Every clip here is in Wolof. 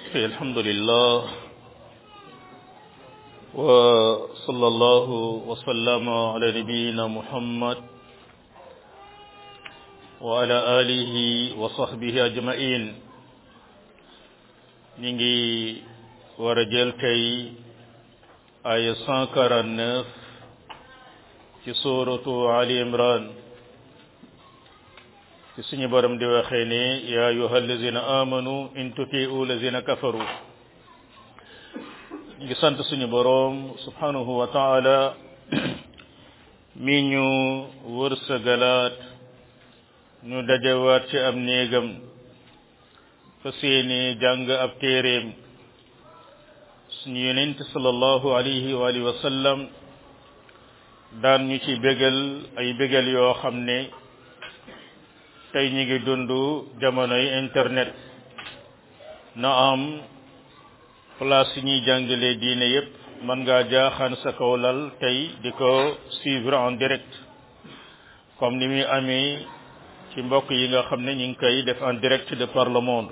الحمد لله وصلى الله وسلم على نبينا محمد وعلى آله وصحبه أجمعين نيجي ورجل كي آية 149 في سورة علي عمران ci suñu borom di waxee ne ya ayuha allazina amanu in tutiu lazina kafaru ñu ngi sant suñu borom subhanahu wa taala mi ñu wërsëgalaat ñu dajewaat ci am néegam fa seeni jàng ab téeréem suñu yonent sallallahu alayhi wa alihi wa sallam daan ñu ci bégal ay bégal yoo xam ne tey ñi ngi dund jamonoy internet na am place yi ñuy jàngale diine yépp mën ngaa jaaxaan sa kaw lal tey di ko suivre en direct comme ni muy amee ci mbokk yi nga xam ne ñu ngi koy def en direct de par le monde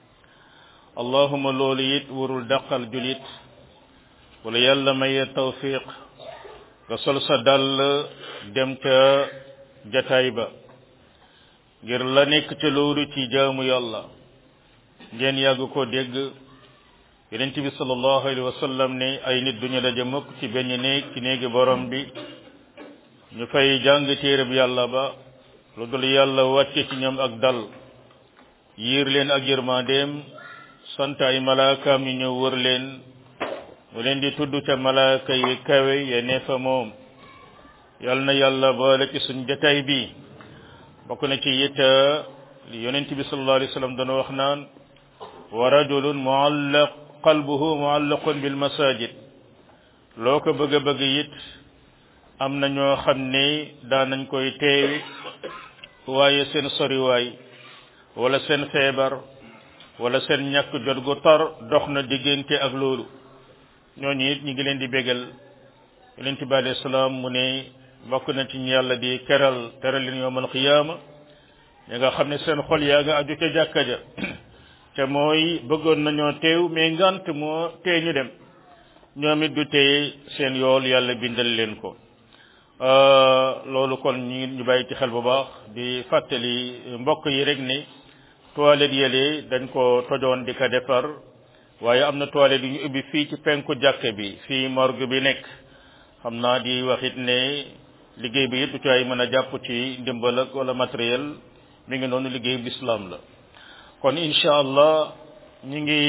allahuma loolu it warul dàqal julit wala yàlla maye tawfiq nga sol sa dàll dem ca jataay ba ngir la nekk ca loolu ci jaamu yàlla ngeen yàgg ko dégg yonent bi sallallahu alayhi wa sallam ne ay nit duñu daje mukk ci benn néeg ci néegi borom bi ñu fay jàng téereb yàlla ba lu dul yàlla wàcce ci ñoom ak dal yiir leen ak yërmandeem sant ay malaakaam ñu ñëw wër leen mu leen di tudd ca malaaka yi kawe ya ne fa moom yal na yàlla boole ci suñ jataay bi bokk na ci it li yonent bi sallallahu alayhi wa sallam doon wax naan wa rajulun muallaq qalbuhu muallaqun bil masajid loo ko bëgg a bëgg it am na ñoo xam ne daan nañ koy teewi waaye seen soriwaay wala seen feebar wala seen ñàkk jot gu tar dox na diggante ak loolu ñooñu it ñu ngi leen di bégal yonent bi alayhi salaam mu ne bokk na ci ñu yàlla di keral teral leen yowmal qiyaama ñi nga xam ne seen xol yaa nga aju ca jàkka ja te mooy bëggoon nañoo teew mais ngant moo tee ñu dem ñoom it du teye seen yool yàlla bindal leen ko loolu kon ñu ñu bàyyi ci xel bu baax di fàttali mbokk yi rek ni toilette yële dañ ko tojoon di ko defar waaye am na toilette yu ñu ubbi fii ci penku jàkka bi fii morgue bi nekk xam naa di waxit ne liggéey bi it du ci ay mën a jàpp ci ndimbal ak wala matériel mi ngi noonu liggéey bu islam la kon incha allah ñu ngi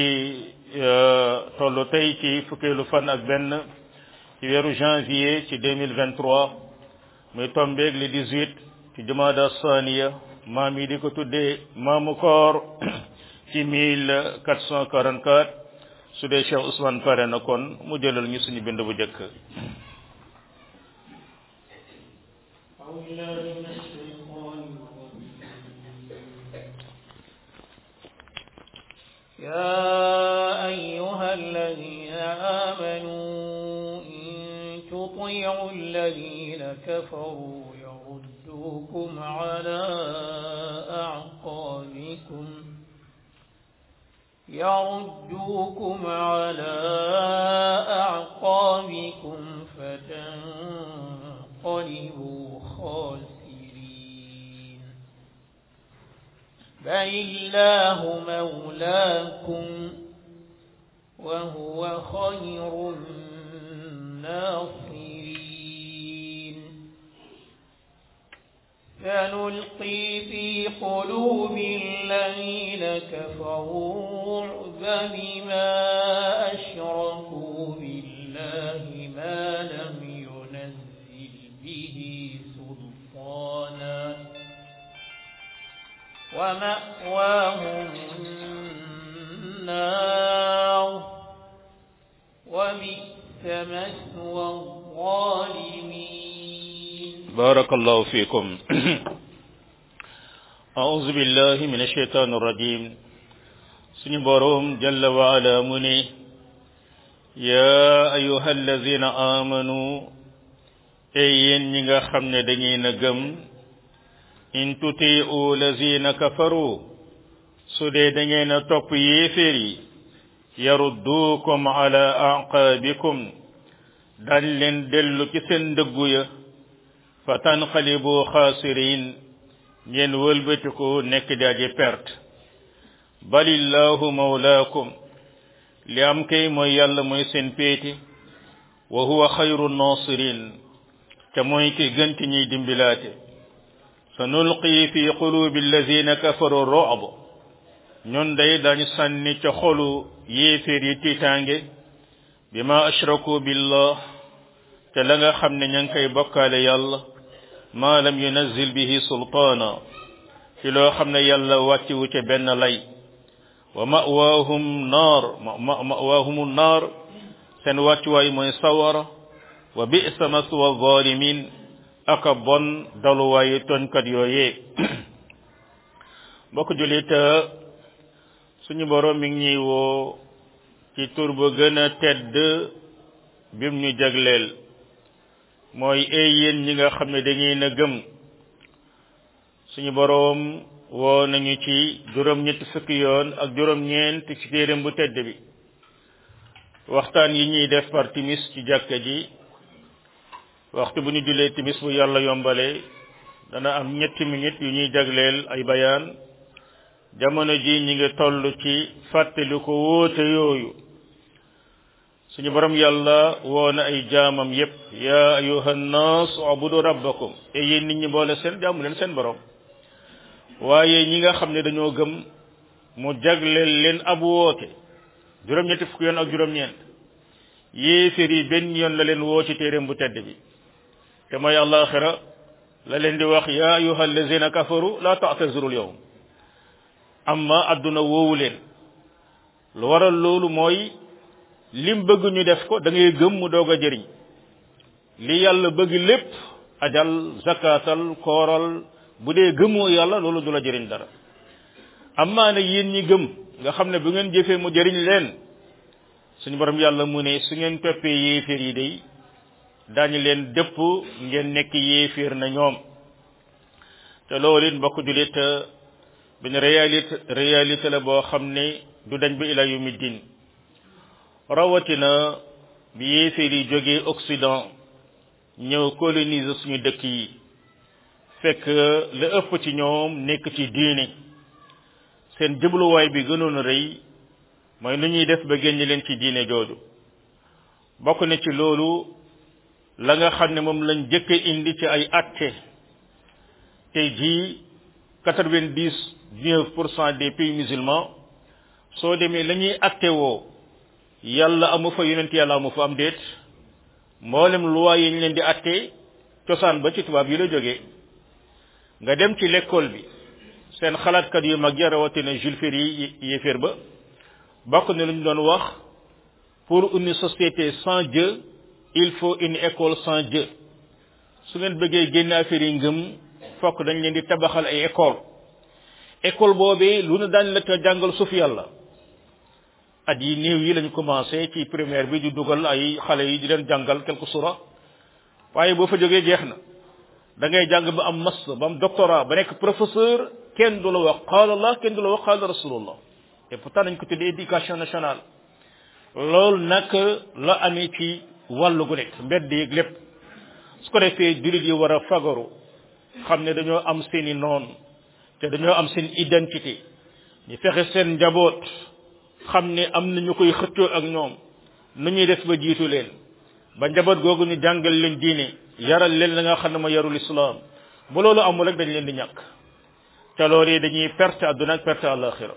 tollu tey ci fukkeelu fan ak benn ci weeru janvier ci deux mille vingt trois muy tombeeg le dix huit ci jumada saniya maam yi di ko tuddee maamu koor ci mille quatre cent quarante quatre su dee Cheikh Ousmane pare na kon mu jëlal ñu suñu bind bu njëkk. يا أيها الذين آمنوا إن تطيعوا الذين كفروا يردوكم على أعقابكم يردوكم على أعقابكم فتنقلبوا خاسرين بل الله مولاكم وهو خير الناصرين سنلقي في قلوب الذين كفروا الرعب بما أشركوا بالله ما لم ينزل به سلطانا ومأواهم النار وبئس مثوى الظالمين بارك الله فيكم أعوذ بالله من الشيطان الرجيم suñu boroom jalla wa ala mu ne yaa ayuha allazina amanu ey yéen ñi nga xam ne da ngeen a gëm in tutiu lazina kafaru su dee da ngeen a topp yéeféer yi yarudduukum ala aqaabikum dañ leen dellu ci seen ndëggu ya fa tanqalibu xaasirin ngeen wëlbatiku nekk di aji perte balillahu mawlaakum li am kay mooy yàlla mooy seen péete wa huwa xayru nasirin te mooy ki gënti ñuy dimbilaate sa nulqi fi qulubi alladina kafaru rob ñun day dañu sànni ca xolu yéeféer yi tiitaange bi ma ashraku billah te la nga xam ne ña ngi koy bokkaale yàlla ma lam yunazil bihi sultaana ci loo xam ne yàlla wàcciwu ca benn lay wa mawaahum naar mawaahumu naar seen wàccuwaay mooy sawara wa bisa maswa zalimin aka bon daluwaayu toñkat yooyee mbokk julit suñu borom mi ngi ñuy woo ci tur ba gën a tedd bim ñu jagleel mooy ay yéen ñi nga xam ne dañuy na gëm suñu boroom woo nañu ci juróom ñetti fukki yoon ak juróom ñeent ci téeram bu tedd bi waxtaan yi ñuy def par timis ci jàkka ji waxtu bu ñu julee timis bu yàlla yombale dana am ñetti minutes yu ñuy jagleel ay bayaan jamono ji ñi ngi toll ci fàttali ko wóote yooyu suñu borom yàlla woo na ay jaamam yépp ya ayuha nnas ubudu rabbakum e yéen nit ñi boole seen jaamu leen seen borom waaye ñi nga xam ne dañoo gëm mu jagleel leen ab woote juróom-ñetti fukki yoon ak juróom-ñeent yéeféer yi benn yoon la leen woo ci téeréem bu tedd bi te mooy àllaaxira la leen di wax ya ayuha allazina kafaru la ta'tazirul yawm amma adduna woowu leen lu waral loolu mooy lim bëgg ñu def ko da ngay gëm mu doog a jëriñ li yàlla bëgg lépp ajal zakatal kooral bu dee gëmoo yàlla loolu du la jëriñ dara amma nag yéen ñi gëm nga xam ne bu ngeen jëfee mu jëriñ leen suñu borom yàlla mu ne su ngeen toppee yéeféer yi day daañu leen dëpp ngeen nekk yéeféer na ñoom te loolu it mbokk julit benn réalité réalité la boo xam ne du dañ ba ila yawmi din rawatina bi yéeféer yi jógee Occident ñëw coloniser suñu dëkk yi fekk la ëpp ci ñoom nekk ci diine seen jubluwaay bi gënoon a rëy mooy nu ñuy def ba génn leen ci diine jooju bokk na ci loolu la nga xam ne moom lañ jëkk indi ci ay atte tey jii quatre-vingt-dix-neuf pour cent des pays musulmans soo demee la ñuy atte woo yàlla amu fa yonent yàlla amu fa am déet mboolem loi yi ñu leen di atte cosaan ba ci tubaab yi la jógee nga dem ci l'école bi seen xalaatkat yu mag ya rawatina Jules Ferry yéeféer ba bokk na lu ñu doon wax pour une société sans Dieu il faut une école sans Dieu su ngeen bëggee génne affaire yi ngëm fokk dañ leen di tabaxal ay école école boobee lu ne daañ la ko jàngal suuf yàlla at yi néew yi lañu commencé ci primaire bi di dugal ay xale yi di leen jàngal quelque sura waaye boo fa jógee jeex na da ngay jàng ba am master ba am doctorat ba nekk professeur kenn du la wax qaala allah kenn du la wax qaala rasulullah te pourtant dañ ko tuddee éducation nationale loolu nag la amee ci wàllu gu nekk mbedd yeeg lépp su ko defee jullit yi war a fagaru xam ne dañoo am seeni noon te dañoo am seen identité ñu fexe seen njaboot xam ne am na ñu koy xëccoo ak ñoom nu ñuy def ba jiitu leen ba njaboot googu ñu jàngal leen diine yaral leen la nga xam ne ma yarul islam bu loolu amul rek dañ leen di ñàkk te loolu yi dañuy perte àdduna ak perte àllaxira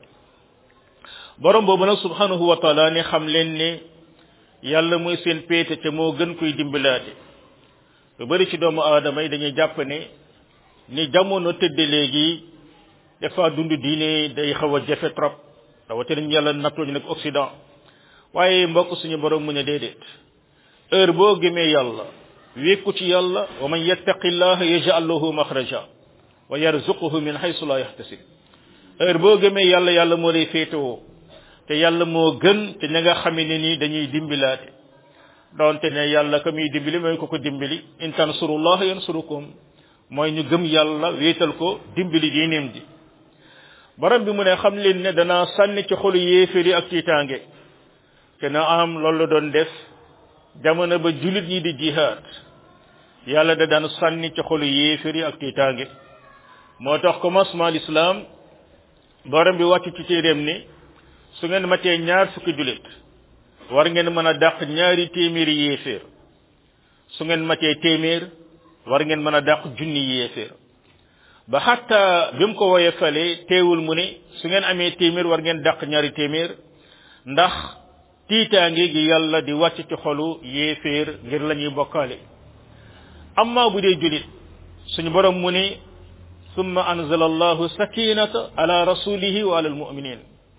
borom boobu nag subhanahu wa taala ne xam leen ne yàlla mooy seen péete te moo gën koy dimbilaate lu bari ci doomu aadama yi dañuy jàpp ne ni jamono tëdde léegi dafa dund diine day xaw a jafe trop rawatina ñu yàlla nattoo ñu nag Occident waaye mbokk suñu borom mu ne déedéet heure boo gëmee yàlla wékku ci yàlla wa man yattaqillaha yaj'al lahu makhraja wa yarzuquhu min haythu la yahtasib heure boo gëmee yàlla yàlla moo lay féetewoo te yàlla moo gën te ña nga xamee ne nii dañuy dimbilaate donte ne yàlla ka muy dimbali mooy ko ko dimbali in tansurullaha yansurukum mooy ñu gëm yàlla wéetal ko dimbali diineem ji borom bi mu ne xam leen ne danaa sànni ci xolu yéeféer yi ak tiitaange te na am loolu la doon def jamono ba julit ñi di jihaad yàlla da daan sànni ci xolu yéefér yi ak tiitaange moo tax commencement l'islam borom bi wàcc ci téeréem ni su ngeen matee ñaar fukki julit war ngeen mën a dàq ñaari téeméeri yéeféer su ngeen matee téeméer war ngeen mën a dàq junni yéeféer ba xatta bi mu ko woye fale teewul mu ne su ngeen amee téeméer war ngeen dàq ñaari téeméer ndax tiitaange gi yàlla di wàcc ci xolu yéeféer ngir la ñuy bokkaale amma bu dee julit suñu borom mu ne summa anzala allahu sakinata ala rasulihi wa ala almuminin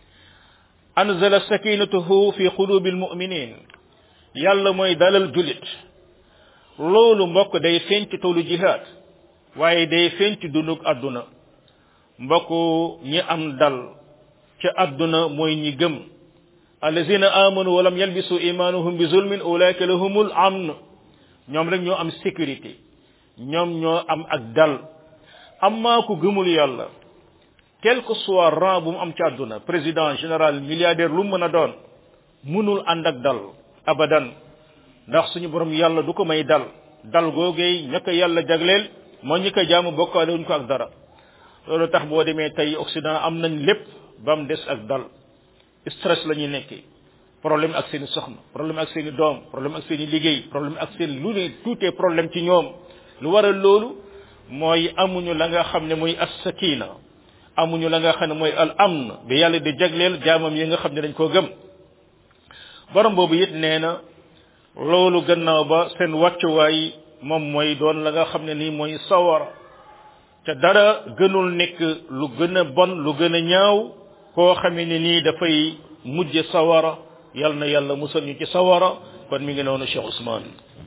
anzala sakinatahu fi qulubi almuminin yàlla mooy dalal julit loolu mbokk day feeñ ci toolu jihaad waaye day feeñ ci dundug àdduna mbokk ñi am dal ca àdduna mooy ñi gëm allazina amanu walam yalbisu imanuhum bi zulmin ulaika lahumul amn ñoom rek ñoo am sécurité ñoom ñoo am ak dal amma ku gëmul yàlla quel que soit rang bu mu am ci àdduna président général milliardaire lu mu mën a doon mënul ànd ak dal abadan ndax suñu borom yàlla du ko may dal dal googee ña ko yàlla jagleel moo ñi ko jaamu bokkaale wuñ ko ak dara loolu tax boo demee tey Occident am nañ lépp ba mu des ak dal stress la ñuy nekkee problème ak seen i soxna problème ak seen i doom problème ak seen i liggéey problème ak seen lu ne tout est problème ci ñoom lu waral loolu mooy amuñu la nga xam ne mooy as-sakina amuñu la nga xam ne mooy al amn bi yàlla di jagleel jaamam yi nga xam ne dañ koo gëm borom boobu it nee na loolu gannaaw ba seen wàccuwaay moom mooy doon la nga xam ne nii mooy sawara te dara gënul nekk lu gën a bon lu gën a ñaaw koo xamee ne nii dafay mujje sawara yal na yàlla musal ñu ci sawara kon mi ngi noonu Cheikh Ousmane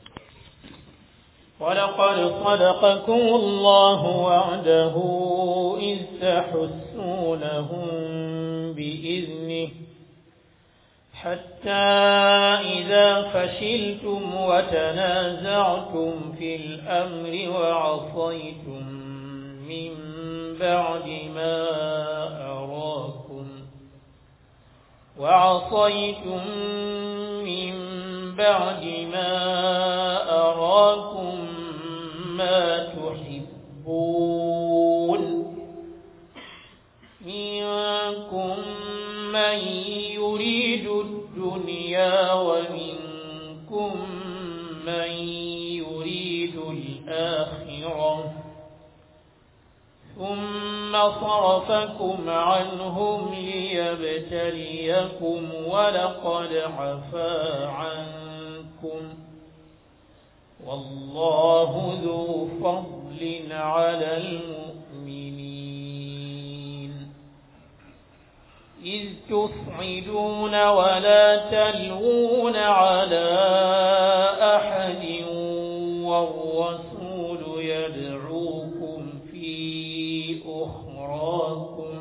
ولقد صدقكم الله وعده إذ تحسونهم بإذنه حتى إذا فشلتم وتنازعتم في الأمر وعصيتم من بعد ما أراكم وعصيتم من بعد ما أراكم ما تحبون منكم من يريد الدنيا ومنكم من يريد الآخرة ثم صرفكم عنهم ليبتليكم ولقد عفا عنكم والله ذو فضل على المؤمنين إذ تصعدون ولا تلوون على أحد والرسول يدعوكم في أخراكم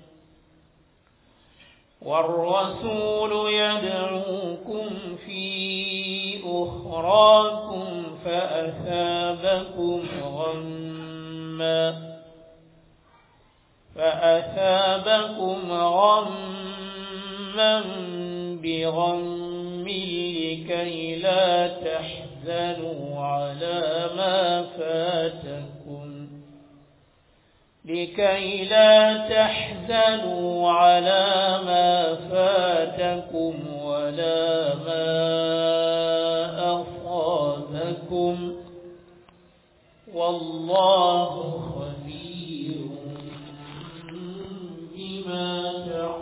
والرسول يدعوكم في أخراكم فأثابكم غما فأثابكم غما بغم لكي لا تحزنوا على ما فاتكم لكي لا تحزنوا على ما فاتكم ولا ما أصابكم والله خبير بما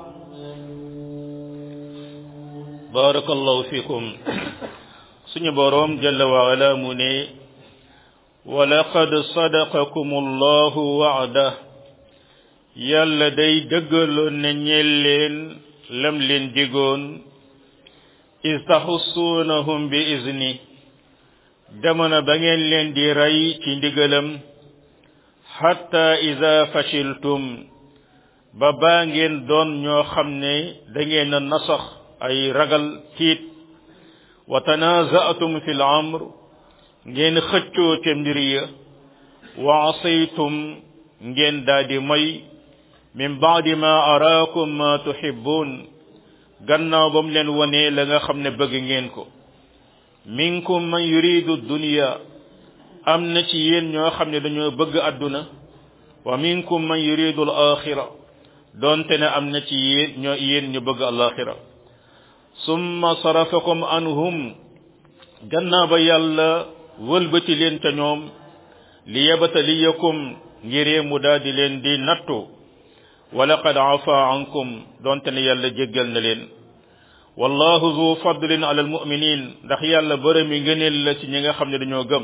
تعملون بارك الله فيكم suñu boroom jalla wa ala mu ne walaqad sadaqakum allahu wa'da yàlla day dëggaloon ne ñeel leen lam leen digoon is taxussuunahum bi izni jamono ba ngeen leen di rey ci ndigalam hatta ida fashiltum ba baa ngeen doon ñoo xam ne da ngeen a nasax ay ragal tiit wa tanaza'tum fil amr ngeen xëccoo ca mbir ya wa asaytum ngeen daldi moy min ba'di ma araakum ma tuhibbun gannaaw ba mu leen wonee la nga xam ne bëgg ngeen ko minkum man yuridu dunya am na ci yéen ñoo xam ne dañoo bëgg àdduna wa minkum man yuridu al axira doonte ne am na ci yéen ñoo yéen ñu bëgg alaxira summa sarafakum anhum gannaaw ba yàlla wëlbati leen ca ñoom li yabtaliyakum ngiree mu daal di leen di nattu wa laqad afa ankum doonte ne yàlla jéggal na leen wallahu zu fadlin ala almuminin ndax yàlla bërëmi ngëneel la ci ñi nga xam ne dañoo gëm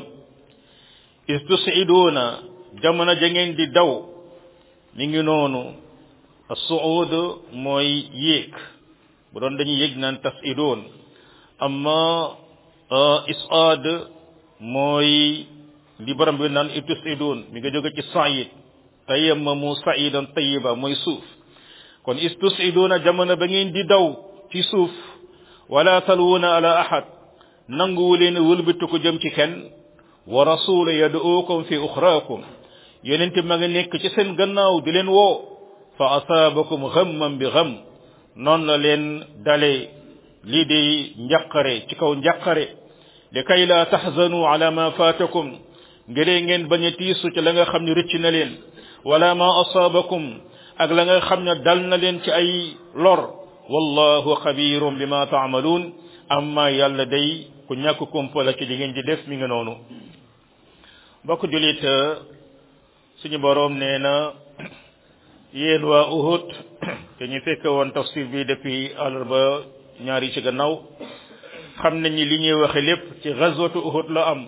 istusiduuna jamono ja ngeen di daw mi ngi noonu as-suud mooy yéeg bu doon dañuy yéeg naan tasidoon amma isaad mooy li borom bi naan istusidoon mi nga jóge ci said tayammamu saidan tayiba mooy suuf kon istusiduuna jamono ba ngeen di daw ci suuf wala talwuna ala ahad nanguwu leen wëlbatu ko jëm ci kenn wa rasula yad'ukum fi uxraakum yonente ma nga nekk ci seen gannaaw di leen woo fa asaabakum ghamman bi gham noonu la leen dale lii di njaqare ci kaw njaqare li kay la tahzanu ala ma faatakum ngëree ngeen bañ a tiisu ci la nga xam ne rëcc na leen wala ma asaabakum ak la nga xam ne dal na leen ci ay lor wallahu xabirum bima taamaluun amma yàlla day ku ñàkk kumpa la ci li ngeen di def mi nga noonu mbokk julit suñu boroom nee na yéen waa Uhud te ñu fekk woon tafsir bi depuis àllarba ñaari ci gannaaw xam nañ ni li ñuy waxe lépp ci gazwatu Uhud la am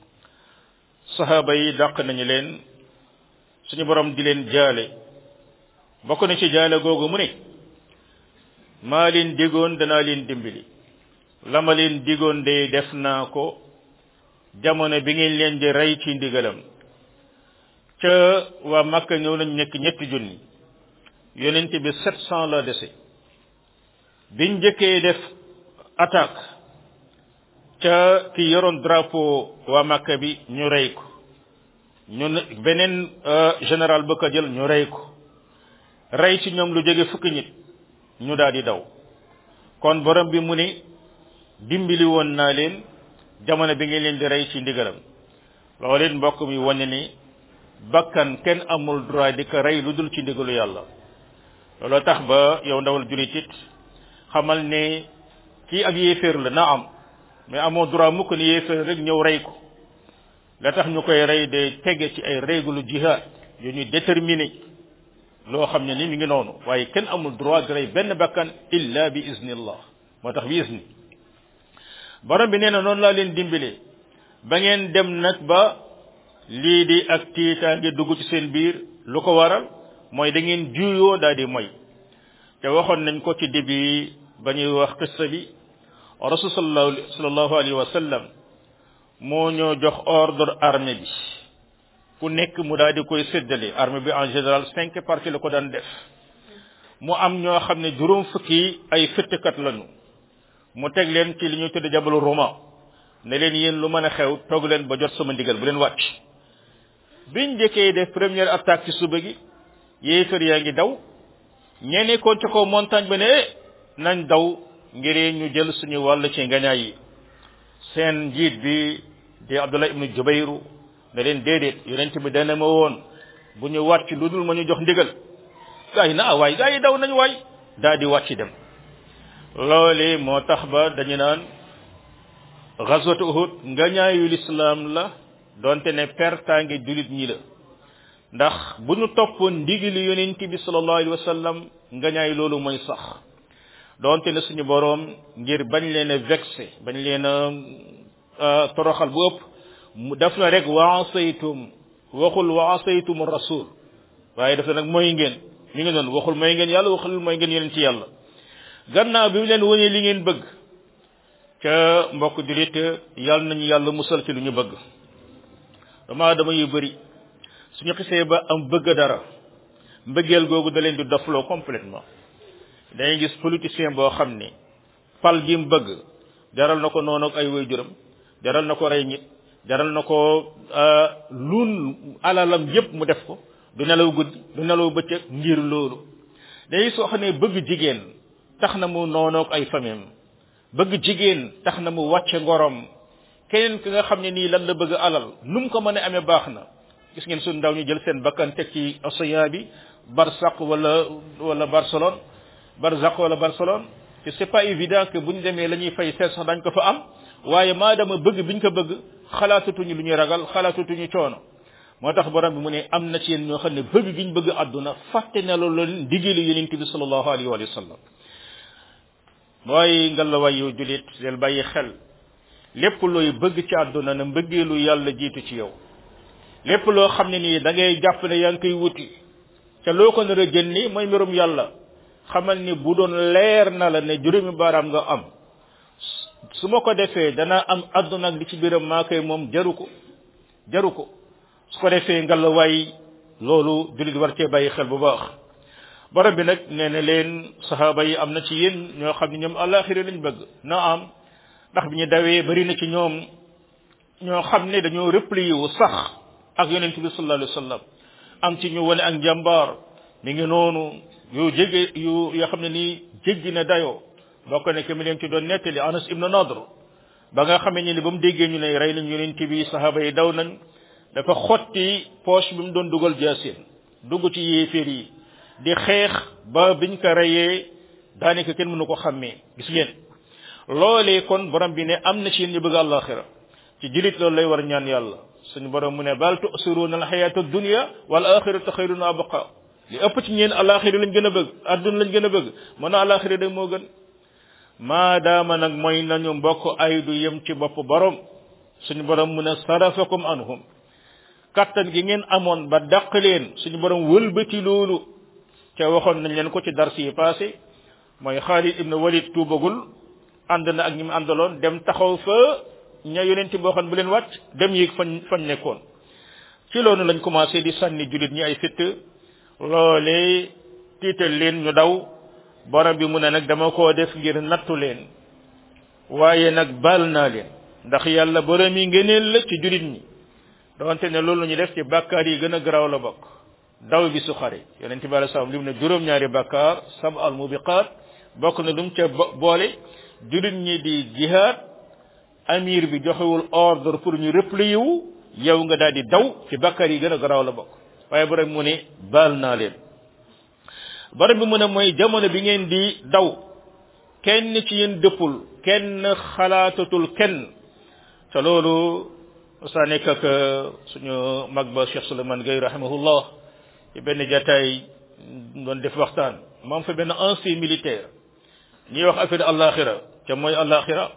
sahaaba yi dàq nañu leen suñu boroom di leen jaale bokk na ci jaale googu mu ne maa leen digoon danaa leen dimbali la ma leen digoon de def naa ko jamono bi ngeen leen di rey ci ndigalam ca waa Makka ñëw nañ nekk ñetti junni yonent bi sept cent la dese biñ njëkkee def attaque ca ki yoroon drapeau waa Makka bi ñu rey ko ñun beneen général ba ko jël ñu rey ko rey ci ñoom lu jóge fukki nit ñu daal di daw kon borom bi mu ni dimbali woon naa leen jamono bi ngeen leen di rey ci ndigalam looleen mbokk mi wane ni bakkan kenn amul droit di ko rey lu dul ci ndigalu yàlla looloo tax ba yow ndawal julit it xamal ne kii ak yéeféer la na am mais amoo droit mukk ni yéeféer rek ñëw rey ko la tax ñu koy rey de tege ci ay règle jihad yu ñuy déterminé loo xam ne ni mi ngi noonu waaye kenn amul droit di rey benn bakkan illa bi iznillah moo tax bi izni borom bi nee na noonu laa leen dimbale ba ngeen dem nag ba lii di ak tiitaange dugg ci seen biir lu ko waral mooy da ngeen juyoo daal di moy te waxoon nañ ko ci début ba ñuy wax qissa bi rasul sallallahu alayhi wa sallam moo ñoo jox ordre armée bi ku nekk mu daal di koy séddale armée bi en général cinq parties la ko daan def mu am ñoo xam ne juróom fukki ay fëttkat lañu mu teg leen ci li ñuy tudde jabalu Roma ne leen yéen lu mën a xew toog leen ba jot sama ndigal bu leen wàcc biñ njëkkee def première attaque ci suba gi yéefar yaa ngi daw ñee nekkoon ci kaw montagne ba ne nañ daw ngir ñu jël suñu wàll ci ngañaay yi seen njiit bi di Abdullah ibnu Jubayru ne leen déedéet yonent bi dana ma woon bu ñu wàcc lu dul ma ñu jox ndigal gaa yi na waay gaa yi daw nañ waay daa di wàcc dem loole moo tax ba dañu naan gazwatu Uhud ngañaayu lislaam la donte ne pertaange julit ñi la ndax bu ñu toppoon ndigili yonent bi sallallahu alayhi wa sallam ngañaay loolu mooy sax donte ne suñu boroom ngir bañ leen a vexé bañ leen a toroxal bu ëpp mu def na rek wa asaytum waxul wa asaytum rasul waaye def na nag mooy ngeen mi ngi noonu waxul mooy ngeen yàlla waxul mooy ngeen yeneen ci yàlla gannaaw bi mu leen wëñee li ngeen bëgg ca mbokk julit yàlla nañu yàlla musal ci lu ñu bëgg dama dama yu bëri suñu xisee ba am bëgg dara mbëggeel googu da leen di dofloo complètement dañuy gis politicien boo xam ne pal gi mu bëgg jaral na ko noonu ak ay waajuram jaral na ko rey nit jaral na ko luun alalam yépp mu def ko du nelaw guddi du nelaw bëccëg ngir loolu day soo xam ne bëgg jigéen tax na mu noonoog ay famem bëgg jigéen tax na mu wàcce ngorom keneen ki nga xam ne nii lan la bëgg alal nu mu ko mën a amee baax na gis ngeen suñ ndaw ñu jël seen bakkan teg ci océan bi barsaq wala wala barcelone barzaq wala barcelone te c'est pas évident que bu ñu demee la ñuy fay seet sax dañ ko fa am waaye maadama bëgg biñ ko bëgg xalaatatuñu lu ñuy ragal xalaatatuñu coono moo tax borom bi mu ne am na ci yéen ñoo xam ne bëgg giñ bëgg àdduna fàtte na loolu leen digéelu yonent bi sallallahu alayhi wa sallam mooy ngalawaay yow julit del bàyyi xel lépp looy bëgg ci àdduna na mbëggeelu yàlla jiitu ci yow lépp loo xam ne nii da ngay jàpp ne yaa ngi koy wuti te loo ko nar a jënni mooy mbirum yàlla xamal ni bu doon leer na la ne juróomi baaraam nga am su ma ko defee dana am àdduna ak li ci biiram maa koy moom jaru ko jaru ko su ko defee ngalawaay loolu julit war cee bàyyi xel bu baax borom bi nag nee na leen saxaaba yi am na ci yéen ñoo xam ne ñoom àllaaxira lañ bëgg na am ndax bi ñu dawee bari na ci ñoom ñoo xam ne dañoo replié wu sax ak yonent bi sallallahu alayhi wa sallam am ci ñu wane ak njàmbaar mi ngi noonu yu jege yu yoo xam ne nii jéggi na dayoo bokk ne que mi leen ci doon nettali Anas ibn Nadr ba nga xamee ni ba mu déggee ñu ne rey nañ yonent bi saxaaba yi daw nañ dafa xotti poche bi mu doon dugal jaasin dugg ci yéeféer yi di xeex ba biñ ko reyee daanaka kenn mënu ko xàmmee gis ngeen loolee kon borom bi ne am na ci yéen ñu bëgg àllaaxira ci julit loolu lay war ñaan yàlla suñu borom mu ne bal tu'siruna alxayata dunya wal axiratu xayrun wa abqa li ëpp ci ñeen àllaaxira lañ gën a bëgg adduna lañ gën a bëgg mën a àllaaxira de moo gën maadaama nag mooy nañu mbokk ay du yem ci bopp borom suñu borom mu ne sarafakum anhum kattan gi ngeen amoon ba dàq leen suñu borom wëlbati loolu ca waxoon nañ leen ko ci dars yi passé mooy Xaalid ibn Walid tuubagul ànd na ak ñi mu àndaloon dem taxaw fa ña yonenti boo xam bu leen wàcc dem yéeg fañ fañ nekkoon ci loolu lañ commencé di sànni jullit ñi ay fitt loolee tiital leen ñu daw borom bi mu ne nag dama koo def ngir nattu leen waaye nag baal naa leen ndax yàlla borom yi ngëneel la ci jullit ñi donte ne loolu ñu def ci bàkkaar yi gën a garaaw la bokk daw bi su xare yonente bi alei salaam lim ne juróom-ñaari bàkkaar sab al mubiqaat bokk na lu mu ca boole jullit ñi di jihaad amir bi joxewul ordre pour ñu replier wu yow nga daal di daw ci bàkkaar yi gën a garaaw la bokk waaye borom mu ne baal naa leen borom bi mu ne mooy jamono bi ngeen di daw kenn ci yéen dëppul kenn xalaatatul kenn te loolu saa nekk ak suñu mag ba Cheikh Souleymane Gueye rahimahullah ci benn jataay doon def waxtaan moom fa benn ancien militaire ñuy wax affaire alaxira ca mooy alaxira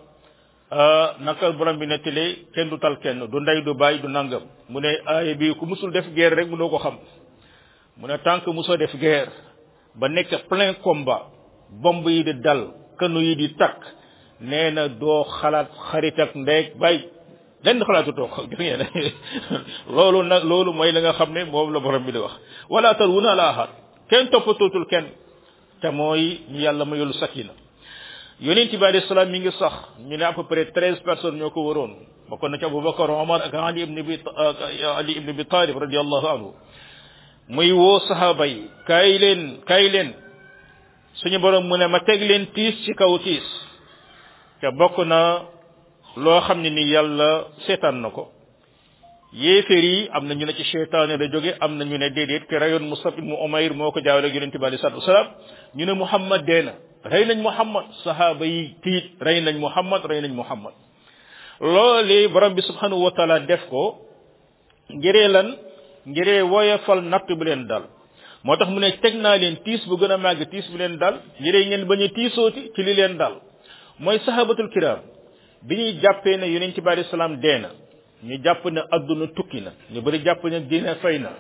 naka borom bi nettalee kenn du tal kenn du ndey du bàyyi du nangam mu ne aaya bi ku musul def guerre rek mënoo ko xam mu ne tant que musoo def guerre ba nekk plein combat bomb yi di dal kanu yi di takk nee na doo xalaat xarit ak ndeeg bàyyi lenn xalaatu toog gis ngeen loolu nag loolu mooy la nga xam ne moom la borom bi di wax wala tal wuna la ahad kenn toppatootul kenn te mooy ñu yàlla mayul sakina yonent bi alayhi salaam mi ngi sax ñu ne à peu près treize personnes ñoo ko waroon bokkoon na ci Abubakar Omar ak Ali ibn bi Ali ibn bi Talib radiallahu anhu muy woo sahaaba yi kaay leen kaay leen suñu borom mu ne ma teg leen tiis ci kaw tiis te bokk na loo xam ne ni yàlla seetaan na ko yéeféer yi am na ñu ne ci cheytaane la jóge am na ñu ne déedéet ki rayoon Musab ibnu Umayr moo ko jaawale ak yonente bi alei salatu wasalaam ñu ne Muhammad dee na rey nañ Muhammad sahaaba yi tiit rey nañ Muhammad rey nañ Muhammad loolu borom bi subhanahu wa taala def ko ngiree lan ngiree woyofal natt bu leen dal moo tax mu ne teg naa leen tiis bu gën a màgg tiis bu leen dal ngiree ngeen bañ a tiisooti ci li leen dal mooy sahabatul kiram bi ñuy jàppee ne yonent bi alayhi salaam dee na ñu jàpp ne adduna tukki na ñu bëri jàpp ne dina fay na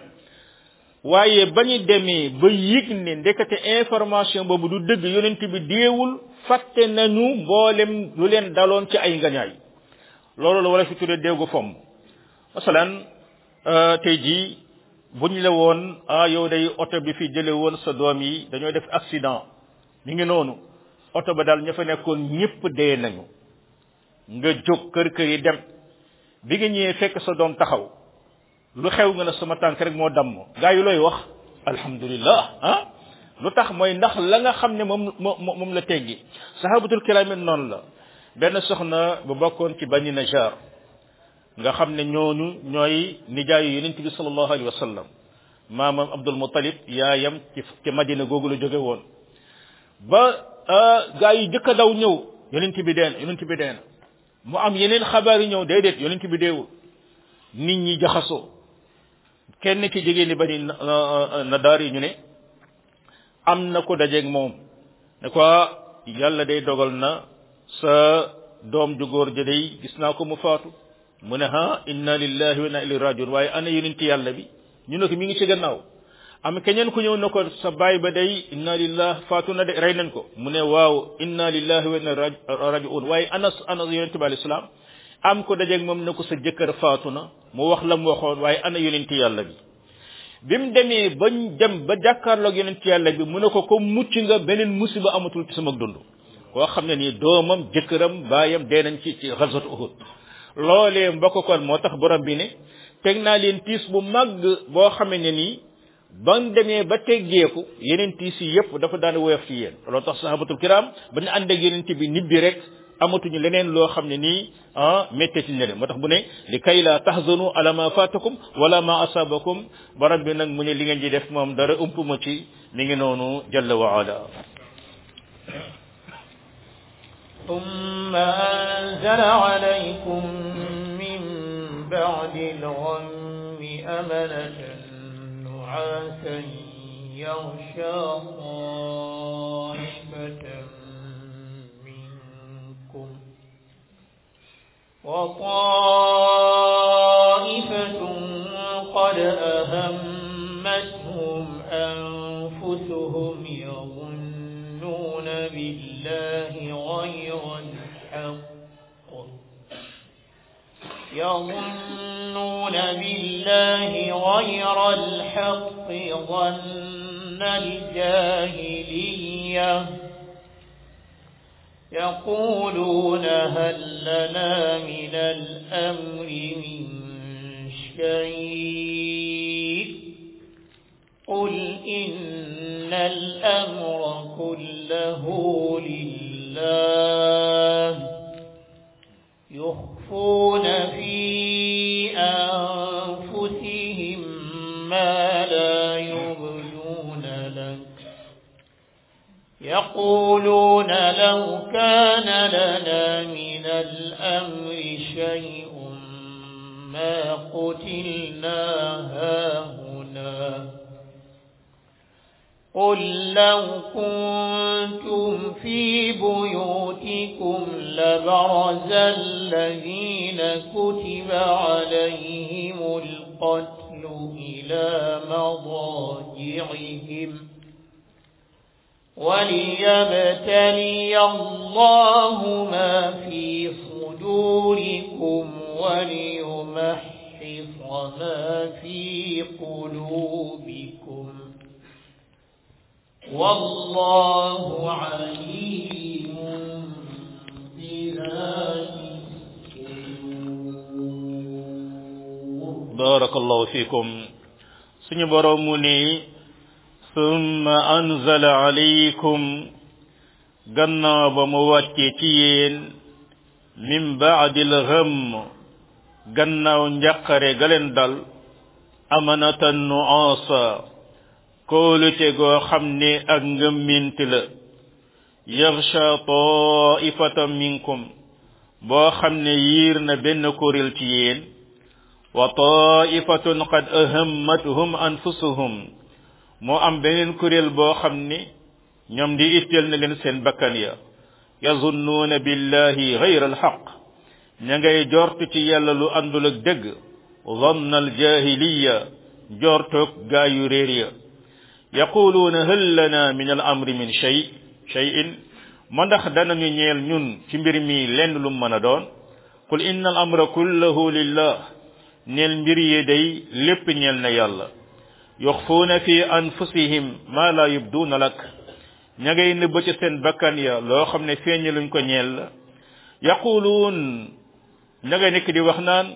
waaye ba ñu demee ba yëg ne ndekete information boobu du dëgg yonent bi deewul fàtte nañu mboolem lu leen daloon ci ay ngañaay loolu la wala fi tuddee déegu fomm masalan tey jii buñ la woon ah yow day oto bi fi jële woon sa doom yi dañoo def accident mi ngi noonu oto ba daal ña fa nekkoon ñëpp dee nañu nga jóg kër kër yi dem bi nga ñëwee fekk sa doom taxaw lu xew nga ne sama tànk rek moo damm gaa yi looy wax alhamdulillah ah lu tax mooy ndax la nga xam ne moom moom moom la teggi sahabatul kiram it noonu la benn soxna bu bokkoon ci bani najar nga xam ne ñooñu ñooy nijaayu yonent bi sallallahu alayhi wa sallam maamam abdul muttalib yaayam ci ci madina googu la jóge woon ba gaa yi jëkk a daw ñëw yonent bi deen yonent bi deen mu am yeneen xabaar yi ñëw déedéet yonent bi deewul nit ñi jaxasoo kenn ci jigéen ñi bani na daar yi ñu ne am na ko dajeeg moom ne ko yàlla day dogal na sa doom ju góor ja day gis naa ko mu faatu mu ne ha inna lillahi wa inna ilayhi rajiun waaye ana yonent yàlla bi ñu ne ko mi ngi ci gannaaw am keneen ku ñëw ne ko sa baay ba day inna lillahi faatu na de rey nañ ko mu ne waaw inna lillahi wa inna rajiun waaye ana ana yonent bi alayhi salaam am ko dajeeg moom ne ko sa jëkkër faatu na mu wax la mu waxoon waaye ana yonent yàlla bi bi mu demee bañ dem ba jàkkaarloog yonent yàlla bi mu ne ko ko mucc nga beneen musiba amatul ci sama dund koo xam ne nii doomam jëkkëram baayam dee nañ ci ci xasatu uhud loolee mbokk kon moo tax borom bi ne teg naa leen tiis bu màgg boo xamee ne nii bañ demee ba teggeeku yeneen tiis yi yëpp dafa daan woyof ci yéen loolu tax sahabatul kiram ba ñu ànd ak yeneen bi nit bi rek amatuñu leneen loo xam ne nii ah métteti ne leen moo tax bu ne li kay la tahzanu ala ma fatakum wala ma asabakum borom bi nag mu ne li ngeen di def moom dara ump ma ci mi ngi noonu jalla wa ala ثم أنزل عليكم من بعد الغم أمنة نعاسا يغشى طائفة منكم وطائفة قد أهمتهم أنفسهم يظنون بالله غير الحق يظنون بالله غير الحق ظن الجاهليه يقولون هل لنا من الأمر من شيء قل إن الأمر كله لله يخفون في أنفسهم ما لا يبدون لك يقولون لو كان لنا من الأمر شيء ما قتلنا هاهنا قل لو كنتم في بيوتكم لبرز الذين كتب عليهم القتل إلى مضاجعهم وليبتلي الله ما في صدوركم وليمحص ما في قلوبكم والله عليم بذات بارك الله فيكم سني برومني ثم أنزل عليكم gannaaw ba mu wàccee ci yéen min baadil gham gannaaw njàqare ga leen dal amanatan nuasa kóolute goo xam ne ak ngëmmint la yaxsha taifatan minkum boo xam ne yiir na benn kuréel ci yéen wa taifatun qad ahammatuhum anfusuhum moo am beneen kuréel boo xam ne ñoom di itteel na leen seen bakkan ya yazunnuuna billahi gayra alxaq ña ngay jort ci yàlla lu àndul ak dëgg zanna aljahiliya jortoog gaa yu réer ya yaquluuna hal lana min al amri min shay shayin ma ndax danañu ñeel ñun ci mbir mi lenn lu mën a doon qul inna al amra kullahu lillah ñeel mbir yi day lépp ñeel na yàlla yuxfuuna fi anfusihim ma la yubduuna lak ña ngay nëbb ci seen bakkan ya loo xam ne feeñ luñ ko ñeel la yaquluun ña ngay nekk di wax naan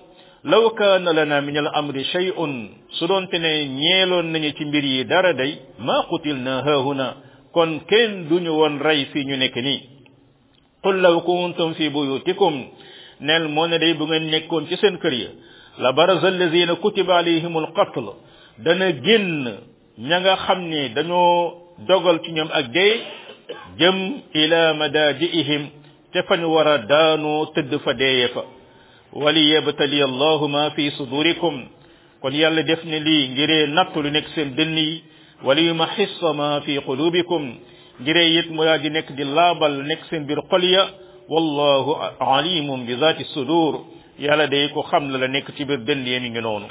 law kaana lana min al amri shay'un su doonte ne ñeeloon nañu ci mbir yi dara day ma qutilna haahuna kon kenn duñu woon rey fii ñu nekk nii qul law kuntum fi buyutikum neel moo ne day bu ngeen nekkoon ci seen kër ya la baraza allazina kutiba alayhim alqatl dana génn ña nga xam ne dañoo dogal ci ñoom ak dee jëm ila madajiihim te fañ war a daanoo tëdd fa deeye fa wali yabtali allahu ma fi sudurikum kon yàlla def ne lii ngiree nattu lu nekk seen dënn yi wali yumahissa ma fi qulubikum ngiree it mu yaa di nekk di laabal nekk seen biir xol ya wallahu alimun bi zati sudur yàlla day ko xam la la nekk ci biir dënn yi mi ngi noonu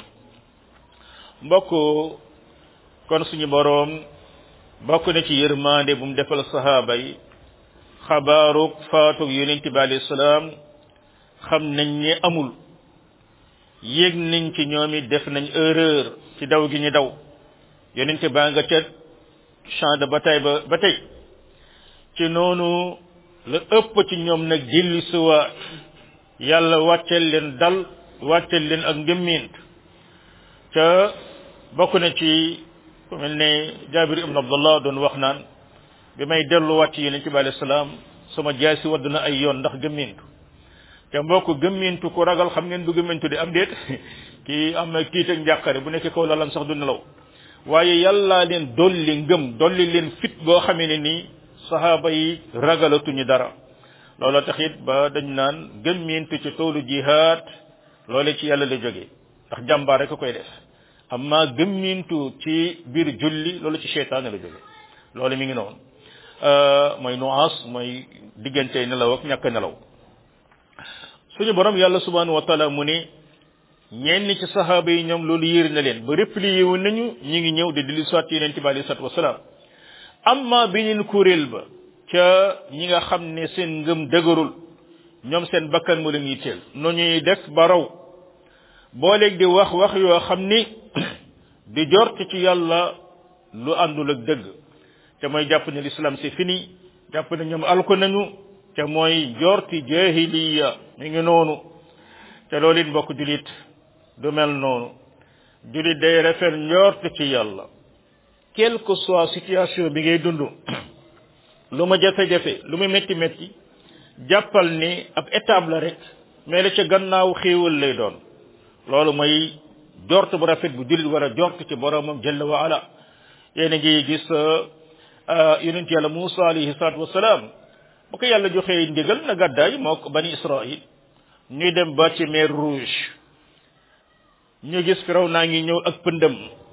mbokk kon suñu boroom bokk na ci yërmande bu mu defal sahaaba yi xabaarug faatug yonent bi alayhi salaam xam nañ ne amul yéeg nañ ci ñoom it def nañ erreur ci daw gi ñu daw yonent baa nga ca champ de bataille ba ba tey ci noonu la ëpp ci ñoom nag dilli suwaat yàlla wàccel leen dal wàccel leen ak ngëmmint ca bokk na ci ku mel ne Jaabir ibn Abdullah doon wax naan bi may delluwaat ci yonent bi alayhi salaam sama jaasi wadd na ay yoon ndax gëmmintu te mbokk gëmmintu ku ragal xam ngeen du gëmmintu di am déet kii am na tiit ak njàqare bu nekk kaw lalam sax du nelaw waaye yàlla leen dolli ngëm dolli leen fit boo xamee ne nii sahaaba yi ragalatuñu dara loolu tax it ba dañ naan gëmmintu ci toolu jihaad loole ci yàlla la jógee ndax jàmbaar rek a koy def amma gëmmintu ci biir julli loolu ci seytaane la jógee loolu mi ngi noonu mooy nuance mooy diggante nelaw ak ñàkk nelaw suñu borom yàlla subhanahu wa taala mu ne ñenn ci sahaaba yi ñoom loolu yéer na leen ba replié wu nañu ñi ngi ñëw di dilli soit yonent bi alayhi salatu wasalaam amma beneen kuréel ba ca ñi nga xam ne seen ngëm dëgërul ñoom seen bakkan mu leen yitteel no ñuy def ba raw booleeg di wax wax yoo xam ni di jort ci yàlla lu àndul ak dëgg te mooy jàpp ne l'islam c'est fini jàpp ne ñoom alko nañu te mooy jorti jahiliya mi ngi noonu te loolu it mbokk julit du mel noonu julit day rafet njort ci yàlla quelle que soit situation bi ngay dund lu ma jafe-jafe lu ma métti métti jàppal ni ab étape la rek mais la ca gannaaw xéewal lay doon loolu mooy jort bu rafet bu julit war a jort ci boromam jalla wa ala yéen a ngi gis yonent yàlla Muusa alayhi salaatu wasalaam bu ko yàlla joxee ndigal na gàddaay moo ko bani Israil ñuy dem ba ci mer rouge ñu gis firaw naa ngi ñëw ak pëndëm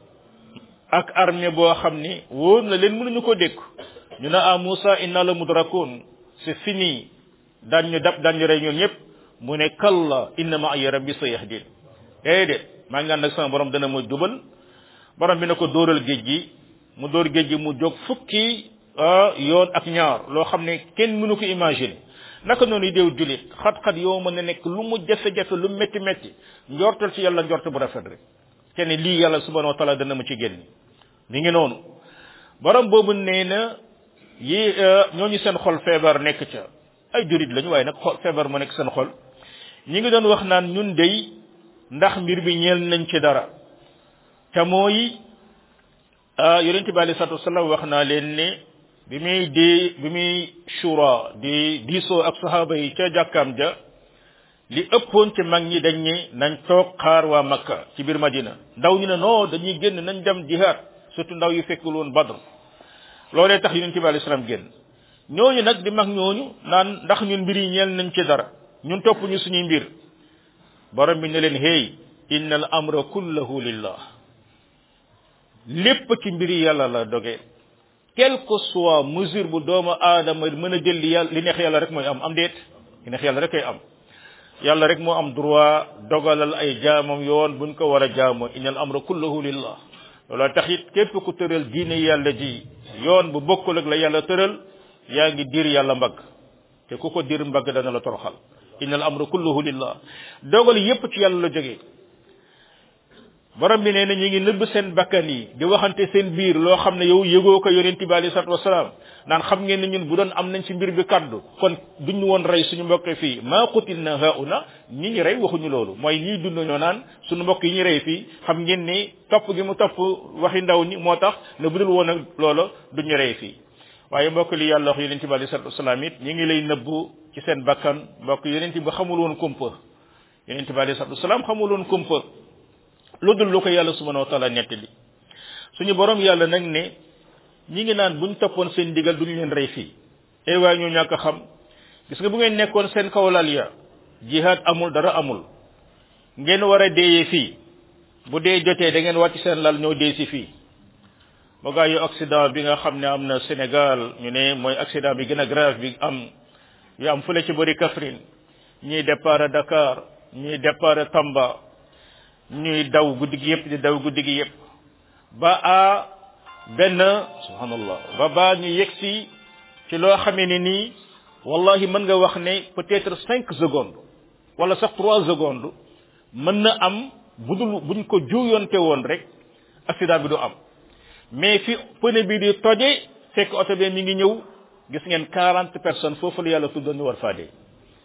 ak armée boo xam ni wóor na leen mënuñu ko dékk ñu ne ah Muusa inna la mudrakun c'est fini daan ñu dab daan ñu rey ñoom ñëpp mu ne kalla inna ma'iya rabbi sayahdin déedéet maa ngi ànd ak sama borom dana ma jubal borom bi na ko dóoral géej gi mu dóor géej gi mu jóg fukki yoon ak ñaar loo xam ne kenn mënu ko imaginer naka noonu déew julit xat-xat yow mën na nekk lu mu jafe-jafe lu métti métti njortal ci yàlla njort bu rafet rek te ne lii yàlla subhanahu wa taala dana ma ci génn mi ngi noonu borom boobu nee na yi ñooñu seen xol feebar nekk ca ay julit lañu waaye nag xol feebar mu nekk seen xol ñi ngi doon wax naan ñun dey ndax mbir bi ñeel nañ ci dara te mooy yonente bi alei salatu wasalam wax naa leen ne bi muy di bi muy shura di diisoo ak sahaba yi ca jàkkaam ja li ëppoon ci mag ñi dañ ne nañ toog xaar waa makka ci biir madina ndaw ñu ne non dañuy génn nañ dem jihaad surtout ndaw yu fekkul woon badr loolee tax yonente bi alei salaam génn ñooñu nag di mag ñooñu naan ndax ñun mbir yi ñeel nañ ci dara ñun topp ñu suñuy mbir borom bi ne leen hey inna al amra kullahu lillah lépp ci mbiri yàlla la doge quelle que soit mesure bu doomu aadama mën a jël li yàlla li neex yàlla rek mooy am am déet li neex yàlla rek koy am yàlla rek moo am droit dogalal ay jaamam yoon buñ ko war a jaamoo innal amra kulluhu lillah looloo tax it képp ku tëral diine yàlla ji yoon bu bokkul ak la yàlla tëral yaa ngi dir yàlla mbagg te ku ko dir mbagg dana la toroxal innal amra kulluhu lillah dogal yépp ci yàlla la jógee borom bi nee na ñu ngi nëbb seen bakkan yi di waxante seen biir loo xam ne yow yëgoo ko yonent bi alei salatu wasalaam naan xam ngeen ne ñun bu doon am nañ ci mbir bi kaddu kon duñ woon rey suñu mbokk fii maa qutil na hauna ñi ñu rey waxuñu loolu mooy ñiy dund ñoo naan suñu mbokk yi ñu rey fii xam ngeen ni topp gi mu topp waxi ndaw ñi moo tax ne bu dul woon ak loola duñu rey fii waaye mbokk li yàlla wax yonent bi alei salatu wasalaam it ñi ngi lay nëbbu ci seen bakkan mbokk yonent bi xamul woon kumpa yonent bi alei salatu wasalaam xamul woon kumpa lu dul lu ko yàlla subhanahu wa taala nettali suñu borom yàlla nag ne ñi ngi naan buñ toppoon seen digal duñu leen rey fii ay waay ñoo ñàkk a xam gis nga bu ngeen nekkoon seen kawlal ya jihaad amul dara amul ngeen war a deeyee fii bu dee jotee da ngeen wàcc seen lal ñoo dee si fii ba gaa yu accident bi nga xam ne am na Sénégal ñu ne mooy accident bi gën a grave bi am yu am fële ci bëri Kaffrine ñuy départ Dakar ñuy départ Tamba ñuy daw guddi gi yëpp di daw guddi gi yëpp ba a benn subhanallah ba baa ñu yegsi ci loo xamee ne nii wallahi mën nga wax ne peut-être cinq secondes wala sax trois secondes mën na am budul buñ ko juuyonte woon rek accident bi du am mais fi pneu bi di toje fekk oto bi mi ngi ñëw gis ngeen quarante personnes foofu la yàlla tuddoon ñu war faa dee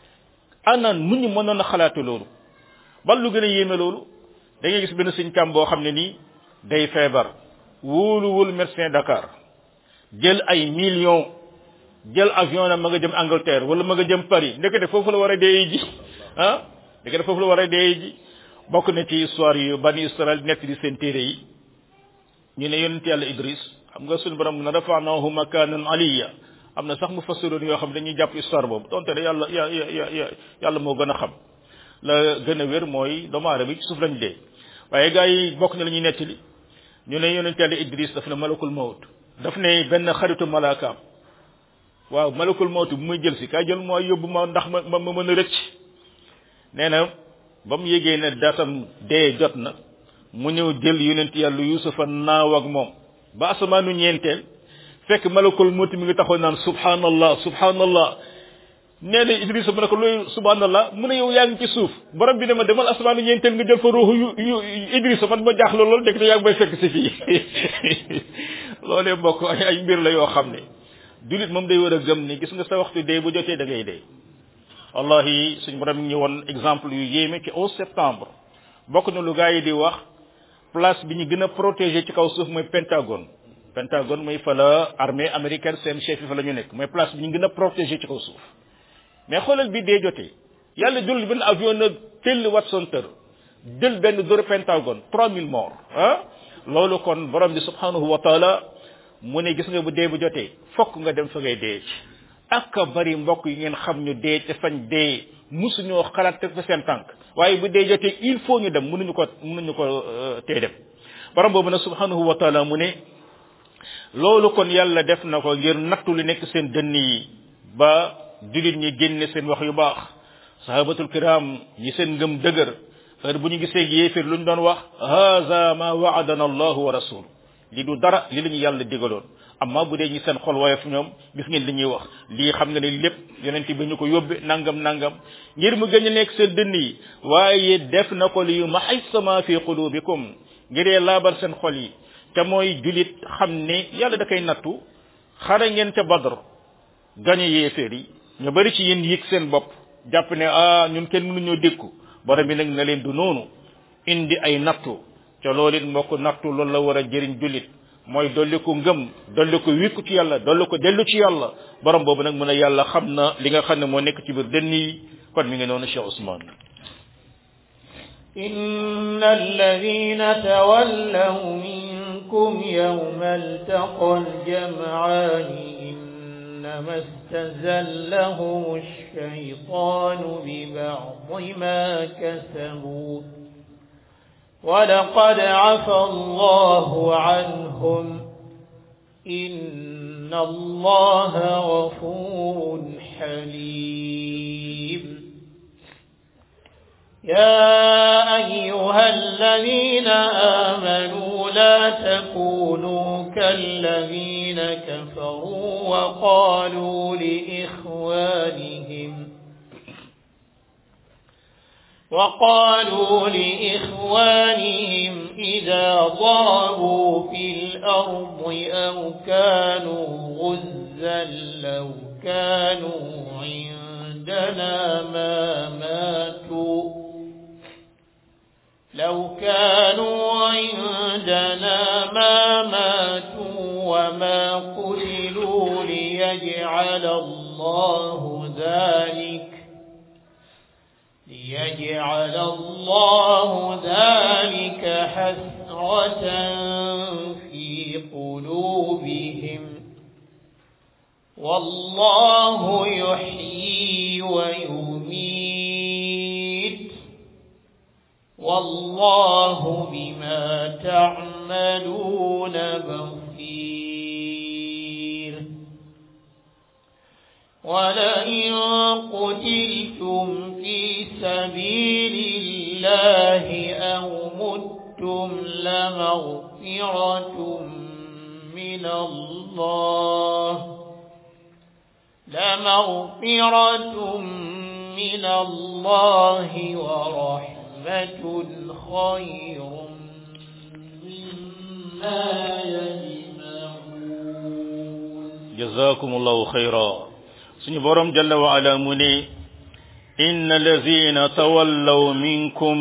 ana nu ñu mënoon a xalaate loolu bal lu gën a yéeme loolu da ngay gis benn suñ kam boo xam ne nii day feebar wóoluwul médecin Dakar jël ay millions jël avion na ma nga jëm Angleterre wala ma nga jëm Paris ndekete foofu la war a dee ji ah ndekete foofu la war a dee ji bokk na ci histoire yu bani Israël nekk di seen téere yi ñu ne yonent yàlla Idris xam nga suñu borom na rafanahu makanan aliya am na sax mu fassiroon yoo xam dañuy jàpp histoire boobu donte ne yàlla ya ya yàlla moo gën a xam la gën a wér mooy doomu aadama yi ci suuf lañ dee waaye gars yi bokk na la ñuy nettali ñu ne yonent yàlla Idris daf ne malakul mawt daf ne benn xaritu malaakaam waaw malakul mawt bu muy jël si kaay jël mooy yóbbu ma ndax ma ma ma mën a rëcc nee na ba mu yégee ne datam dee jot na mu ñëw jël yonent yàlla yusufa naaw ak moom ba asamaanu ñeenteel fekk malakul mawt mi ngi taxaw naan subhanallah subhanallah nee na Idrissa mu ne ko looy subhanallah mu ne yow yaa ngi ci suuf borom bi ne ma demal asamaanu ñeenteel nga jël fa ruuxu yu yu Idrissa man ma jaaxle loolu dëkk te yaa ngi may fekk si fii loolee mbokk ay ay mbir la yoo xam ne jullit moom day war a gëm ni gis nga sa waxtu dee bu jotee da ngay dee wallahi suñ borom ñu woon exemple yu yéeme ci 11 septembre bokk na lu gaa yi di wax place bi ñu gën a protégé ci kaw suuf mooy Pentagone Pentagone mooy fa la armée américaine seen chef yi fa la ñu nekk mooy place bi ñu gën a protégé ci kaw suuf mais xoolal bi dee jotee yàlla jël benn avion na tell Watson tër jël benn dóor Pentagone 3000 morts ah loolu kon borom bi subhanahu wa taala mu ne gis nga bu dee bu jotee fokk nga dem fa ngay dee ci ak bari mbokk yi ngeen xam ñu dee te fañ dee musuñoo xalaat teg fa seen tànk waaye bu dee jotee il faut ñu dem mënuñu ko mënuñu ko tee dem borom boobu nag subhanahu wa taala mu ne loolu kon yàlla def na ko ngir nattu li nekk seen dënn yi ba julit ñi génne seen wax yu baax sahabatul kiram ñi seen ngëm dëgër heure bu ñu gisee yéefir lu ñu doon wax haza ma waadana allahu wa rasul li du dara li la ñu yàlla digaloon amma bu dee ñi seen xol woyof ñoom gis ngeen li ñuy wax lii xam nga ne lépp yonent bi ñu ko yóbbe nangam nangam ngir mu gën a nekk seen dënn yi waaye def na ko li yu maxaysama fi qulubikum ngiree laabar seen xol yi te mooy julit xam ne yàlla da koy nattu xare ngeen ca badr gañe yéeféer yi ñu bari ci yéen yëg seen bopp jàpp ne ah ñun kenn mënuñoo dékku borom bi nag na leen du noonu indi ay nattu ca loolu it mbokk nattu loolu la war a jëriñ jullit mooy dolli ko ngëm dolli ko wikku ci yàlla dolli ko dellu ci yàlla borom boobu nag mën a yàlla xam na li nga xam ne moo nekk ci biir dënn yi kon mi ngi noonu Cheikh Ousmane إن الذين تولوا منكم يوم التقى الجمعان إنما استزلهم الشيطان ببعض ما كسبوا ولقد عفى الله عنهم إن الله غفور حليم يا أيها الذين آمنوا لا تكونوا كالذين كفروا وقالوا لإخوانهم وقالوا لإخوانهم إذا ضربوا في الأرض أو كانوا غزا إذا لو كانوا عندنا ما ماتوا لو كانوا عندنا ما ماتوا وما قتلوا ليجعل الله ذلك ليجعل الله ذلك حسرة في قلوبهم والله يحيي ويميت والله بما تعملون بصير ولئن قتلتم في سبيل الله أو متم لمغفرة من الله لمغفرة من الله ورحمة خير مما يجمعون جزاكم الله خيرا suñu borom jalla wa ala mu ne inna lazina tawallaw minkum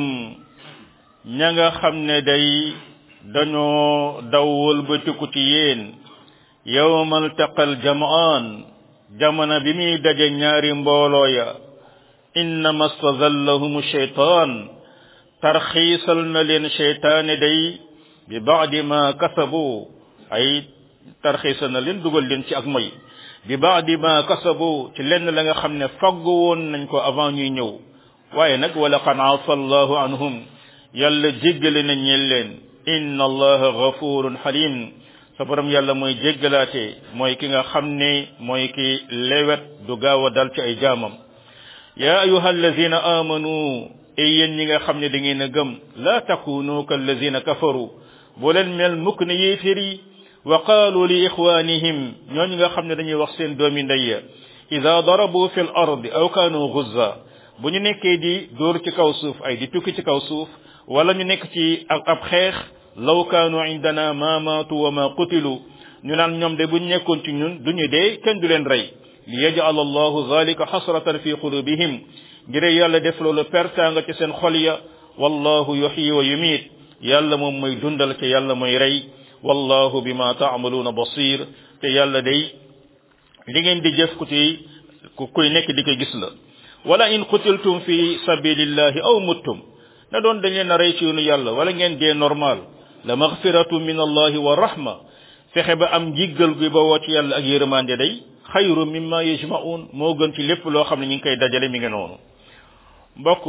ña nga xam ne day dañoo dawwal ba tukku ci yéen yawmal taqal jamaan jamono bi muy daje ñaari mbooloo ya innama stazallahum shaytaan tarxiisal na leen shaytaane day bi baadi ma kasabu ay tarxiisal na leen dugal leen ci ak moy bi baadi ma kasabu ci lenn la nga xam ne faggu woon nañ ko avant ñuy ñëw waaye nag wala qad afa allahu anhum yàlla jéggale na ñeel leen inna allaha ghafurun halim sa borom yàlla mooy jéggalaate mooy ki nga xam ne mooy ki lewet du gaaw a dal ci ay jaamam ya ayuha allazina amanu ay yéen ñi nga xam ne da ngeen a gëm la takunu kallazina kafaru bu leen mel mukk ne yéefér yi wa qaalu li ixwanihim ñooñu nga xam ne dañuy wax seen doomi ndey ya ida darabu fi l ardi aw kaanu guzza bu ñu nekkee di dóor ci kaw suuf ay di tukki ci kaw suuf wala ñu nekk ci ak ab xeex law kaanu indana ma maatu wa ma qutilu ñu naan ñoom de buñ nekkoon ci ñun duñu dee kenn du leen rey li yaj'al allahu zalika xasratan fi qulubihim ngir yàlla def loolu pertaanga ci seen xol ya wallahu yuhyi wa yumiit yàlla moom mooy dundal te yàlla mooy rey wallahu bima taamaluuna basir te yàlla day li ngeen di jëf ku ci ku kuy nekk di ko gis la wala in qutiltum fi sabilillahi aw muttum na doon dañ leen a rey ci yoonu yàlla wala ngeen dee normal la maghfiratu min allahi wa rahma fexe ba am njiggal gi ba woo ci yàlla ak yërmande day xayru mimma yajma'un moo gën ci lépp loo xam ne ñu ngi koy dajale mi ngi noonu mbokk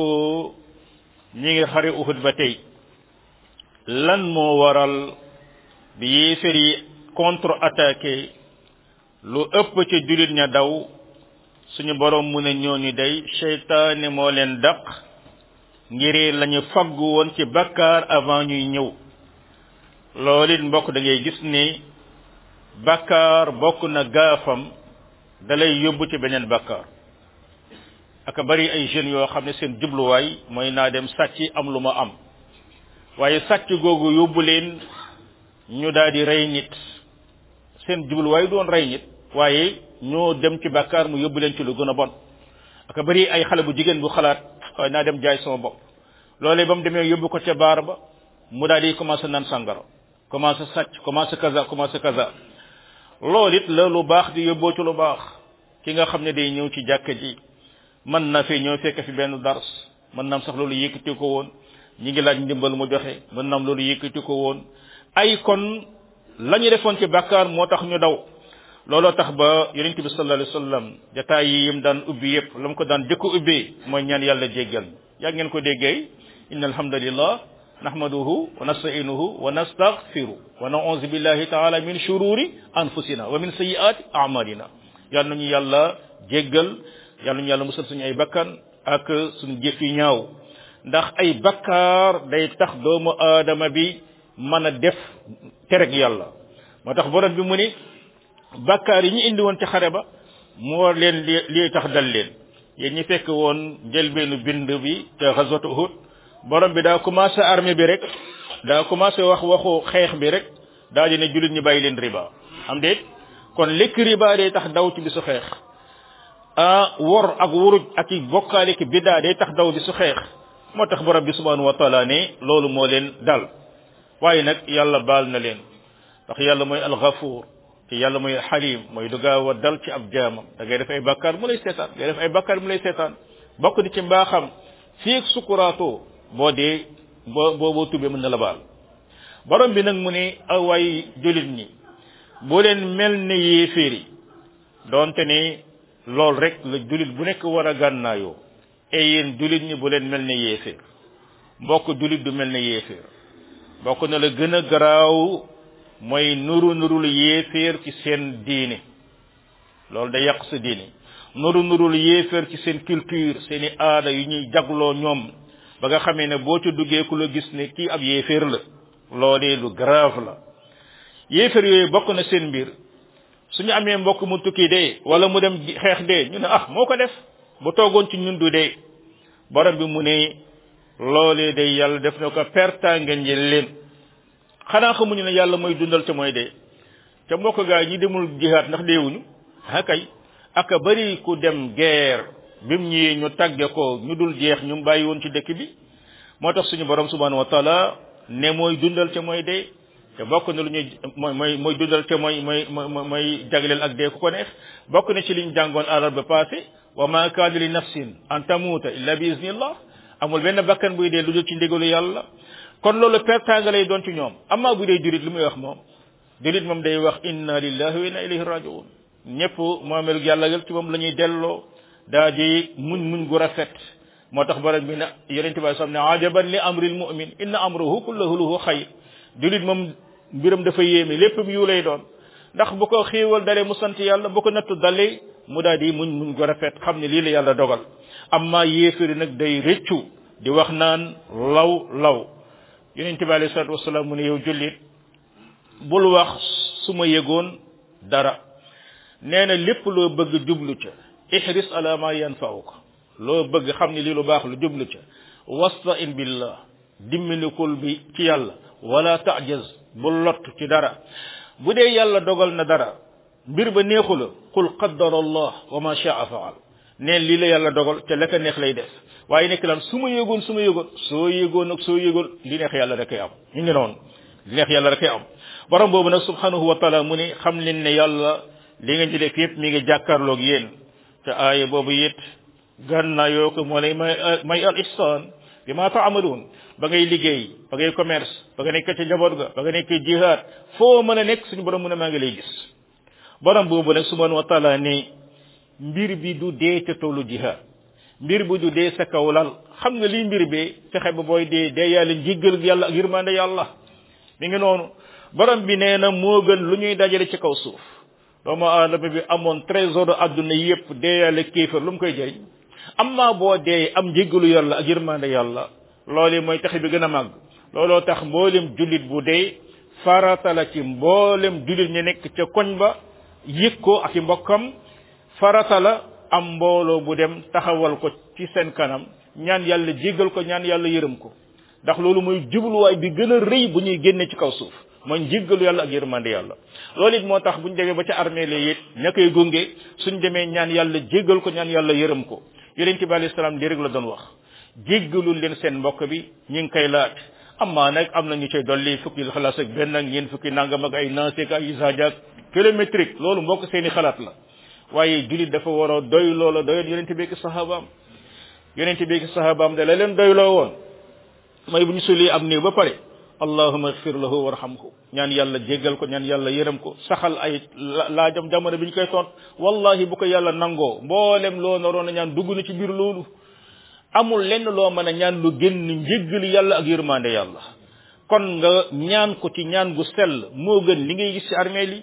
ñi ngi xare uhud ba tey lan moo waral bi yéefér yi contre attaqué lu ëpp ci julit ña daw suñu borom mu ne ñooñu day seytaane moo leen daq ngir lañu faggu woon ci bakkaar avant ñuy ñëw loolu it mbokk da ngay gis ni bakkaar bokk na gaafam dalay yóbbu ci beneen bakkaar aka bari ay jeunes yoo xam ne seen jubluwaay mooy naa dem sàcc am lu ma am waaye sàcc googu yóbbu leen ñu daal di rey nit seen jubluwaay doon rey nit waaye ñoo dem ci bakkaar mu yóbbu leen ci lu gën a bon aka bari ay xale bu jigéen bu xalaat waaye naa dem jaay sama bopp loolee ba mu demee yóbbu ko ca baar ba mu daal di commencé naan sàngara commencé sàcc commencé kaza commencé kaza loolu it la lu baax di yóbboo ci lu baax ki nga xam ne day ñëw ci jàkka ji mën na fi ñëw fekk fi benn dars mën naam sax loolu yëkkati ko woon ñi ngi laaj ndimbal mu joxe mën naam loolu yëkkati ko woon ay kon la ñu defoon ci bàkkaar moo tax ñu daw looloo tax ba yonent bi sallallahu alayhi wasallam jataay yi yim daan ubbi yépp la mu ko daan jëkk ubbee mooy ñaan yàlla jéggal yaa ngeen ko déggee inna alhamdulillah nahmaduhu wa nasta'inuhu wa nastaghfiru wa na'udhu billahi ta'ala min shururi anfusina wa min sayyiati a'malina yal nañu yàlla jéggal yal nañu yàlla musal suñu ay bakkan ak suñu jëf yi ñaaw ndax ay bakkaar day tax doomu aadama bi mën a def tereg yàlla moo tax borom bi mu ni bakkaar yi ñu indi woon ci xare ba moo leen li lii tax dal leen yéen ñi fekk woon njëlbeenu bind bi te ghazwat Uhud borom bi daa commencé armée bi rek daa commencé wax waxu xeex bi rek daa di ne jullit ñi bàyyi leen riba am déet kon lekk riba day tax daw ci bisu xeex ah wor ak wuruj ak i bokkaale ki biddaa day tax daw bisu xeex moo tax borom bi subhanahu wa taala ne loolu moo leen dal waaye nag yàlla baal na leen ndax yàlla mooy alxafuur te yàlla mooy xalim mooy du gaaw a dal ci ab jaamam da ngay def ay bakkaar mu lay seetaan ngay def ay bakkaar mu lay seetaan bokk di ci mbaaxam fii ak sukuraatoo boo dee boo boo boo tubee mën na la baal borom bi nag mu ne awaay julit ñi boo leen mel ne yéeféer yi doonte ne loolu rek la julit bu nekk war a gànnaayoo e yéen julit ñi bu leen mel ne yéeféer mbokk julit du mel ne yéeféer bokk na la gën a garaaw mooy nuru nurul yéeféer ci seen diine loolu day yàq sa diine nuru nurul yéeféer ci seen culture seeni aada yu ñuy jagloo ñoom ba nga xamee ne boo ci duggee ku la gis ne kii ab yéeféer la loolee lu grave la yéeféer yooyu bokk na seen mbir suñu amee mbokk mu tukki dee wala mu dem xeex dee ñu ne ah moo ko def bu toogoon ci ñun du dee borom bi mu ne loolee day yàlla def na ko perta ngeen jël leen xanaa xamuñu ne yàlla mooy dundal te mooy dee te mbokk gaa ñi demul jihaat ndax deewuñu ah kay aka bari ku dem guerre bim ñëwee ñu tàgge ko ñu dul jeex ñu bàyyi woon ci dëkk bi moo tax suñu borom subhanahu wa taala ne mooy dundal te mooy dee te bokk na lu ñuy mooy mooy mooy dundal te mooy mooy mooy jagleel ak dee ku ko neex bokk na ci liñ jàngoon alal ba passé wa ma kaana li nafsin an tamuuta illa bi iznillah amul benn bakkan buy dee lu dul ci ndigalu yàlla kon loolu pertanga lay doon ci ñoom amaa bu dee jurit lu muy wax moom jurit moom day wax inna lillahi wa inna ilayhi rajiun ñëpp moomelu yàlla gal ci moom la ñuy delloo daa di muñ muñ gu rafet moo tax borom bi ne yonent bi sam ne ajaban li amril mu'min inna amruhu kulluhu lahu xayr julit moom mbiram dafa yéeme lépp yu lay doon ndax bu ko xiiwal dalee mu sant yàlla bu ko nattu dalee mu daal di muñ muñ gu rafet xam ne lii la yàlla dogal amma yéefari nag day rëccu di wax naan law law yonent bi alayhi salatu wasalaam mu ne yow jullit bul wax su ma yëgoon dara nee na lépp loo bëgg jublu ca ihris ala ma yanfa'uka loo bëgg xam ne lii lu baax lu jublu ca wasta'in billah dimminikul bi ci yàlla wala ta'jaz bul lott ci dara bu dee yàlla dogal na dara mbir ba neexu la qul qaddara allah wa ma sha'a fa'al neen lii la yàlla dogal te la ko neex lay def waaye nekk lan su ma yëgoon su ma yëgoon soo yëgoon ak soo yëgoon li neex yàlla rek am ñu ngi noonu li neex yàlla rek am borom boobu nag subhanahu wa taala mu ne xam leen ne yàlla li ngeen ci def yépp mi ngi jàkkaarloog yéen te aaya boobu it gànnaa yoo ko moo lay may may al ihsan bi ma taamaluun ba ngay liggéey ba ngay commerce ba nga nekk ca njaboot ga ba nga nekk jihaad foo mën a nekk suñu borom mu ne maa ngi lay gis borom boobu nag subhanahu wa taala ne mbir bi du dee ca tollu jihaad mbir bu du dee sa kaw lal xam nga lii mbir bi fexe ba booy dee dee yàlla njiggal yàlla ak yërmande yàlla mi ngi noonu borom bi nee na moo gën lu ñuy dajale ci kaw suuf doomu aadama bi amoon trésor adduna yépp dee yàlla kéefar lu mu koy jëriñ amma boo dee am njiggalu yàlla ak yërmande yàlla loolu mooy taxe bi gën a màgg looloo tax mboolem jullit bu dee farata la ci mboolem jullit ñi nekk ca koñ ba yëg ko ak i mbokkam farata la am mbooloo bu dem taxawal ko ci seen kanam ñaan yàlla jéggal ko ñaan yàlla yërëm ko ndax loolu mooy jubluwaay bi gën a rëy bu ñuy génne ci kaw suuf mooy jéggalu yàlla ak yërmande yàlla loolu it moo tax bu ñu demee ba ca armée la it ña koy gunge suñ demee ñaan yàlla jéggal ko ñaan yàlla yërëm ko yonente bi alayhi salaam di rek la doon wax jéggalul leen seen mbokk bi ñi ngi koy laaj amma nag am na ñu cay dolli fukki xalaat ak benn ak ñeent fukki nangam ak ay naasek ay isaajaak kilométrique loolu mbokk seeni xalaat la waaye julit dafa war a doy loola doyoon yonente bi ak sahabaam yonente bi ak sahabaam da la leen doyloo woon mooy bu ñu sulee am néew ba pare allahuma igfir lahu warhamhu ñaan yàlla jéggal ko ñaan yàlla yërëm ko saxal ay laajam jamono bi ñu koy tont wallahi bu ko yàlla nangoo mboolem loo naroon a ñaan dugg na ci biir loolu amul lenn loo mën a ñaan lu génn njéggal yàlla ak yërmande yàlla kon nga ñaan ko ci ñaan gu sell moo gën li ngay gis ci armée li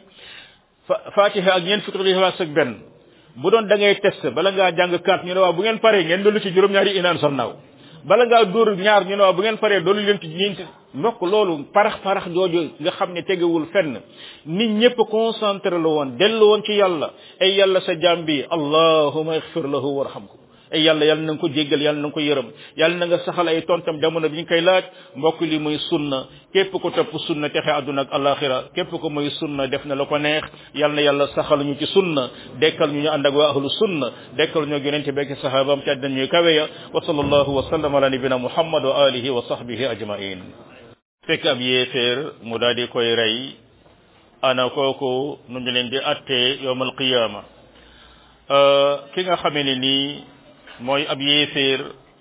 fatiha ak ñeent fukki ixlaas ak benn bu doon da ngay test bala ngaa jàng kaat ñu ne waaw bu ngeen paree ngeen dolli ci juróom-ñaari inaan sa naaw bala ngaa dóor ñaar ñu ne waaw bu ngeen paree dolli leen ci ñeenti mbokk loolu parax parax jooju nga xam ne tegewul fenn nit ñëpp concentré la woon dellu woon ci yàlla ay yàlla sa jaam bi allahuma ixfir lahu warhamhu ay yàlla yàlla na nga ko jéggal yàlla na nga ko yërëm yàlla na nga saxal ay tontam jamono bi ñu koy laaj mbokk li muy sunna képp ko topp sunna texe àdduna ak alaxira képp ko muy sunna def na la ko neex yàlla na yàlla saxal ñu ci sunna dekkal ñu ñu ànd ak waa ahlu sunna dekkal ñu yonente bekk sahabam ci àddina ñuy kawe ya wa sallallahu wa sallam ala nabina muhammad wa alihi wa sahbihi ajmain fekk ab yéeféer mu daal di koy rey ana kooku nu ñu leen di attee yowmal qiyaama ki nga xamee ne nii mooy ab yéeféer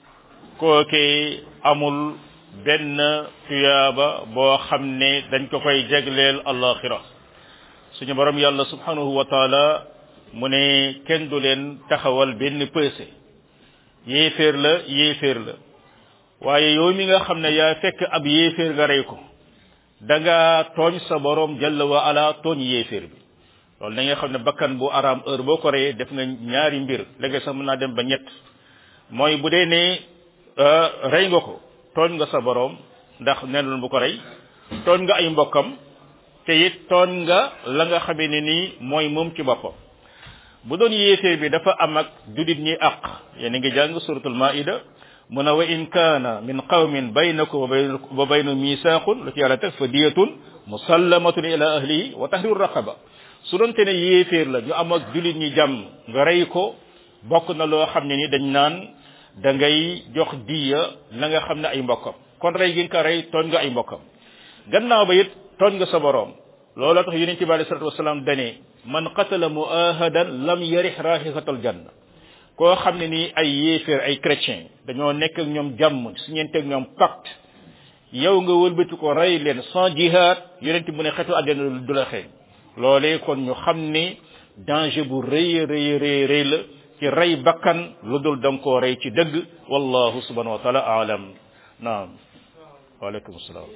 kooke amul benn tuyaaba boo xam ne dañ ko koy jegleel alaxira suñu borom yàlla subhanahu wa taala mu ne kenn du leen taxawal benn pëse yéeféer la yéeféer la waaye yow mi nga xam ne yaa fekk ab yéeféer nga rey ko da nga tooñ sa borom jalla wa ala tooñ yéeféer bi loolu da nga xam ne bakkan bu araam heure boo ko reyee def nga ñaari mbir léegi sax mën naa dem ba ñett mooy bu dee ne rey nga ko tooñ nga sa borom ndax nenul bu ko rey tooñ nga ay mbokkam te it tooñ nga la nga xamee ne nii mooy moom ci boppam bu doon yéeféer bi dafa am ak judit ñi àq yéen a ngi jàng suratul maida mu ne wa in kaana min qawmin baynakum wa baynahum misaaqun lu ci yàlla teg fa diyatun musallamatun ila ahlihi wa tahriru raqaba su doonte ne yéeféer la ñu am ak julit ñi jàmm nga rey ko bokk na loo xam ne ni dañ naan da ngay jox diya la nga xam ne ay mbokkam kon rey gi nga ko rey tooñ nga ay mbokkam gannaaw ba it tooñ nga sa borom looloo tax yonent bi alayhi salatu wasalaam dane man qatala muahadan lam yarih rahihatal janna koo xam ne nii ay yéeféer ay chrétien dañoo nekk ak ñoom jàmm su ñeenteeg ñoom pacte yow nga wëlbati ko rey leen sans jihad yonent mu ne xetu àddina du la xeeñ loolee kon ñu xam ne danger bu rëy rëy rëy rëy la ci rey bakkan lu dul danga koo rey ci dëgg wallahu subhanahu wa taala aalam naam waaleykum salaam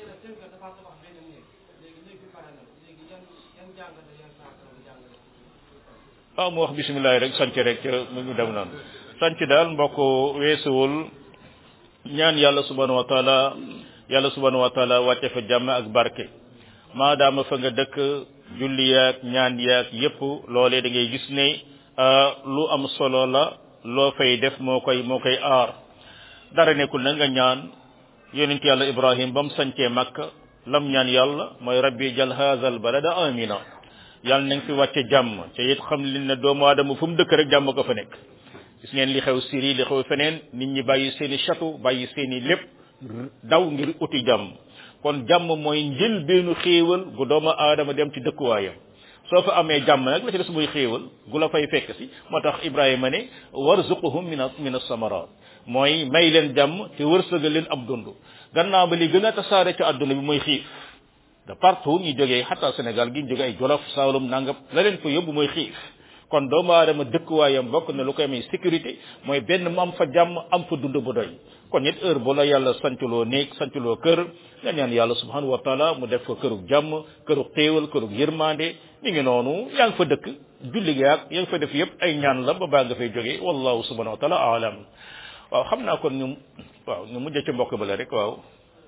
waaw mu wax bisimilah rek sanc rek ca mu ngi dem noonu sanc daal mbokk weesuwul ñaan yàlla subhanahu wa taala yàlla subhanahu wa taala wàcce fa jàmm ak barke maadaama fa nga dëkk julli yaag ñaan yaag yépp loolee da ngay gis ne lu am solo la loo fay def moo koy moo koy aar dara nekkul na nga ñaan yonent yàlla ibrahim ba mu sancee makka lam ñaan yàlla mooy rabbi jal haza al balada amina yàlla nañ fi wàcce jàmm te it xam leen ne doomu aadama fu mu dëkk rek jàmm ko fa nekk gis ngeen li xew Syrie li xew feneen nit ñi bàyyi seeni château bàyyi seeni lépp daw ngir uti jàmm kon jàmm mooy njël beenu xéewal gu doomu aadama dem ci dëkkuwaayam soo fa amee jàmm nag la ci des muy xéewal gu la fay fekk si moo tax Ibrahima ne warzuquhum min min as-samarat mooy may leen jàmm te wërsëgal leen ab dund gannaaw ba li gën a tasaare ci àdduna bi mooy xiif de partout ñu jógee xataa Sénégal gi ñu jógee ay Jolof Saalum nangam la leen fa yóbbu mooy xiif kon doomu aadama dëkkuwaayam bokk na lu koy may sécurité mooy benn mu am fa jàmm am fa dund bu doy kon it heure bu la yàlla sancaloo néeg sancaloo kër nga ñaan yàlla subhanahu wa taala mu def fa kërug jàmm kërug xéewal kërug yërmande mi ngi noonu yaa ngi fa dëkk julli gi ak yaa ngi fa def yëpp ay ñaan la ba baa nga fay jógee wallahu subhanahu wa taala alam waaw xam naa kon ñu waaw ñu mujj ci mbokk ba la rek waaw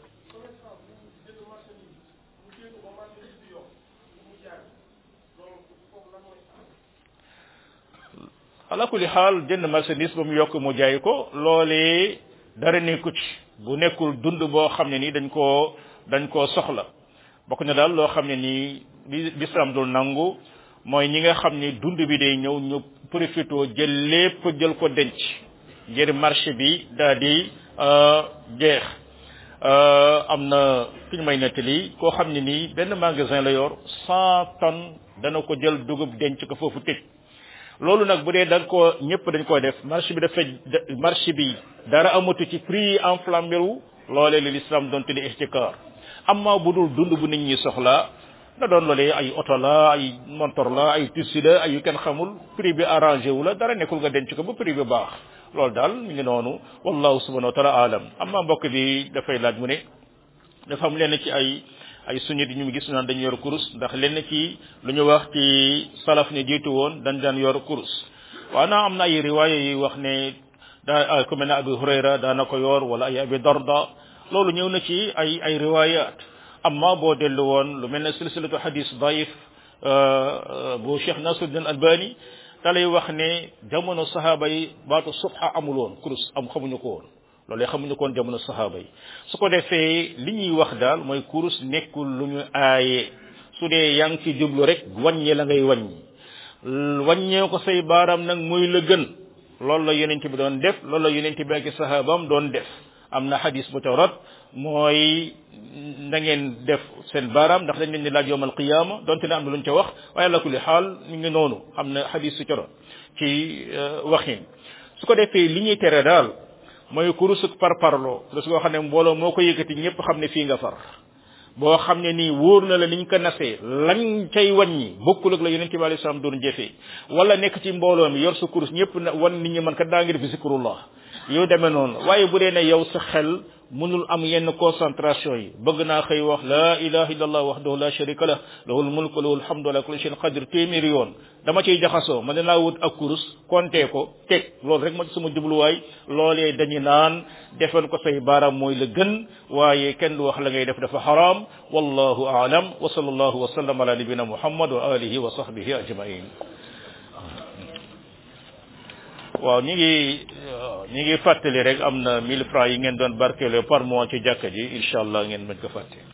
ala kulli xaal jënd marchandise ba mu yokk mu jaay ko loolee dara nekku ci bu nekkul dund boo xam ne nii dañ koo dañ koo soxla bokk na daal loo xam ne nii li l'islam dul nangu mooy ñi nga xam ni dund bi day ñëw ñu profité jël lépp jël ko denc ngir marché bi daal di jeex am na fi ñu may nettali koo xam ne nii benn magasin la yor cent tonnes dana ko jël dugub denc ko foofu tëj loolu nag bu dee da nga koo ñëpp dañ koy def marché bi dafa marché bi dara amatu ci prix enflammé wu loolee li l'islam doon tuddi ihtikar amma bu dul dund bu nit ñi soxla na doon loolee ay oto la ay montor la ay tissu la ay yu kenn xamul prix bi arrangé wu la dara nekkul nga denc ko ba prix bi baax loolu daal mi ngi noonu wallahu subhanahu wa taala alam amma mbokk bi dafay laaj mu ne dafa am lenn ci ay ay sunnit ñu ngi gis naan dañu yor kurus ndax lenn ci lu ñu wax ci salaf ne jiitu woon dañ daan yor kurus waaw naa am na ay riwaaya yi wax ne daa ku mel ne abi hurayra daana ko yor wala ay abi darda loolu ñëw na ci ay ay riwayat amma boo dellu woon lu mel ne silsilatu hadis daif bu cheikh nasruddin albani da lay wax ne jamono sahaaba yi baatu subha amul woon kurus am xamuñu ko woon loolu xamuñu ko woon jamono sahaaba yi su ko defee li ñuy wax daal mooy kurus nekkul lu ñu aaye su dee yaa ngi ci jublu rek wàññi la ngay wàññi wàññee ko say baaraam nag mooy la gën loolu la yonent bi doon def loolu la yonent bi ak sahaabam doon def am na xadis bu tawrat mooy na ngeen def seen baaraam ndax dañ leen di laaj yowmal qiyaama donte ne am na lu ñu ca wax waaye ala kulli xaal mi ngi noonu am na xadis su coro ci waxin su ko defee li ñuy tere daal mooy kurusuk par parloo kurus goo xam ne mbooloo moo ko yëkkati ñëpp xam ne fii nga far boo xam ne nii wóor na la niñ ko nasee lañ cay wàññi bokkul ak la yonente bi alayhi salaam doon jëfee wala nekk ci mbooloo mi yor sa kurus ñëpp na wan nit ñi man kat daa ngi def zikrullah yow demee noonu waaye bu dee ne yow sa xel mënul am yenn concentration yi bëgg naa xëy wax la ilaha illallah wahdahu la sharika lah lahul mulku lahul hamdu ala kulli shay'in qadir téeméeri yoon dama ciy jaxasoo ma dinaa wut ak kurus compter ko teg loolu rek ma ci sama jubluwaay loolee dañu naan defen ko say baaraam mooy la gën waaye kenn du wax la ngay def dafa haram wallahu a'lam wa sallallahu wa sallam ala nabina muhammad wa alihi wa sahbihi ajma'in waaw ñi ngi ñi ngi fàttali rek am na 1000 francs yi ngeen doon barkeeloo par mois ci jàkka ji incha allah ngeen mën ko fàtte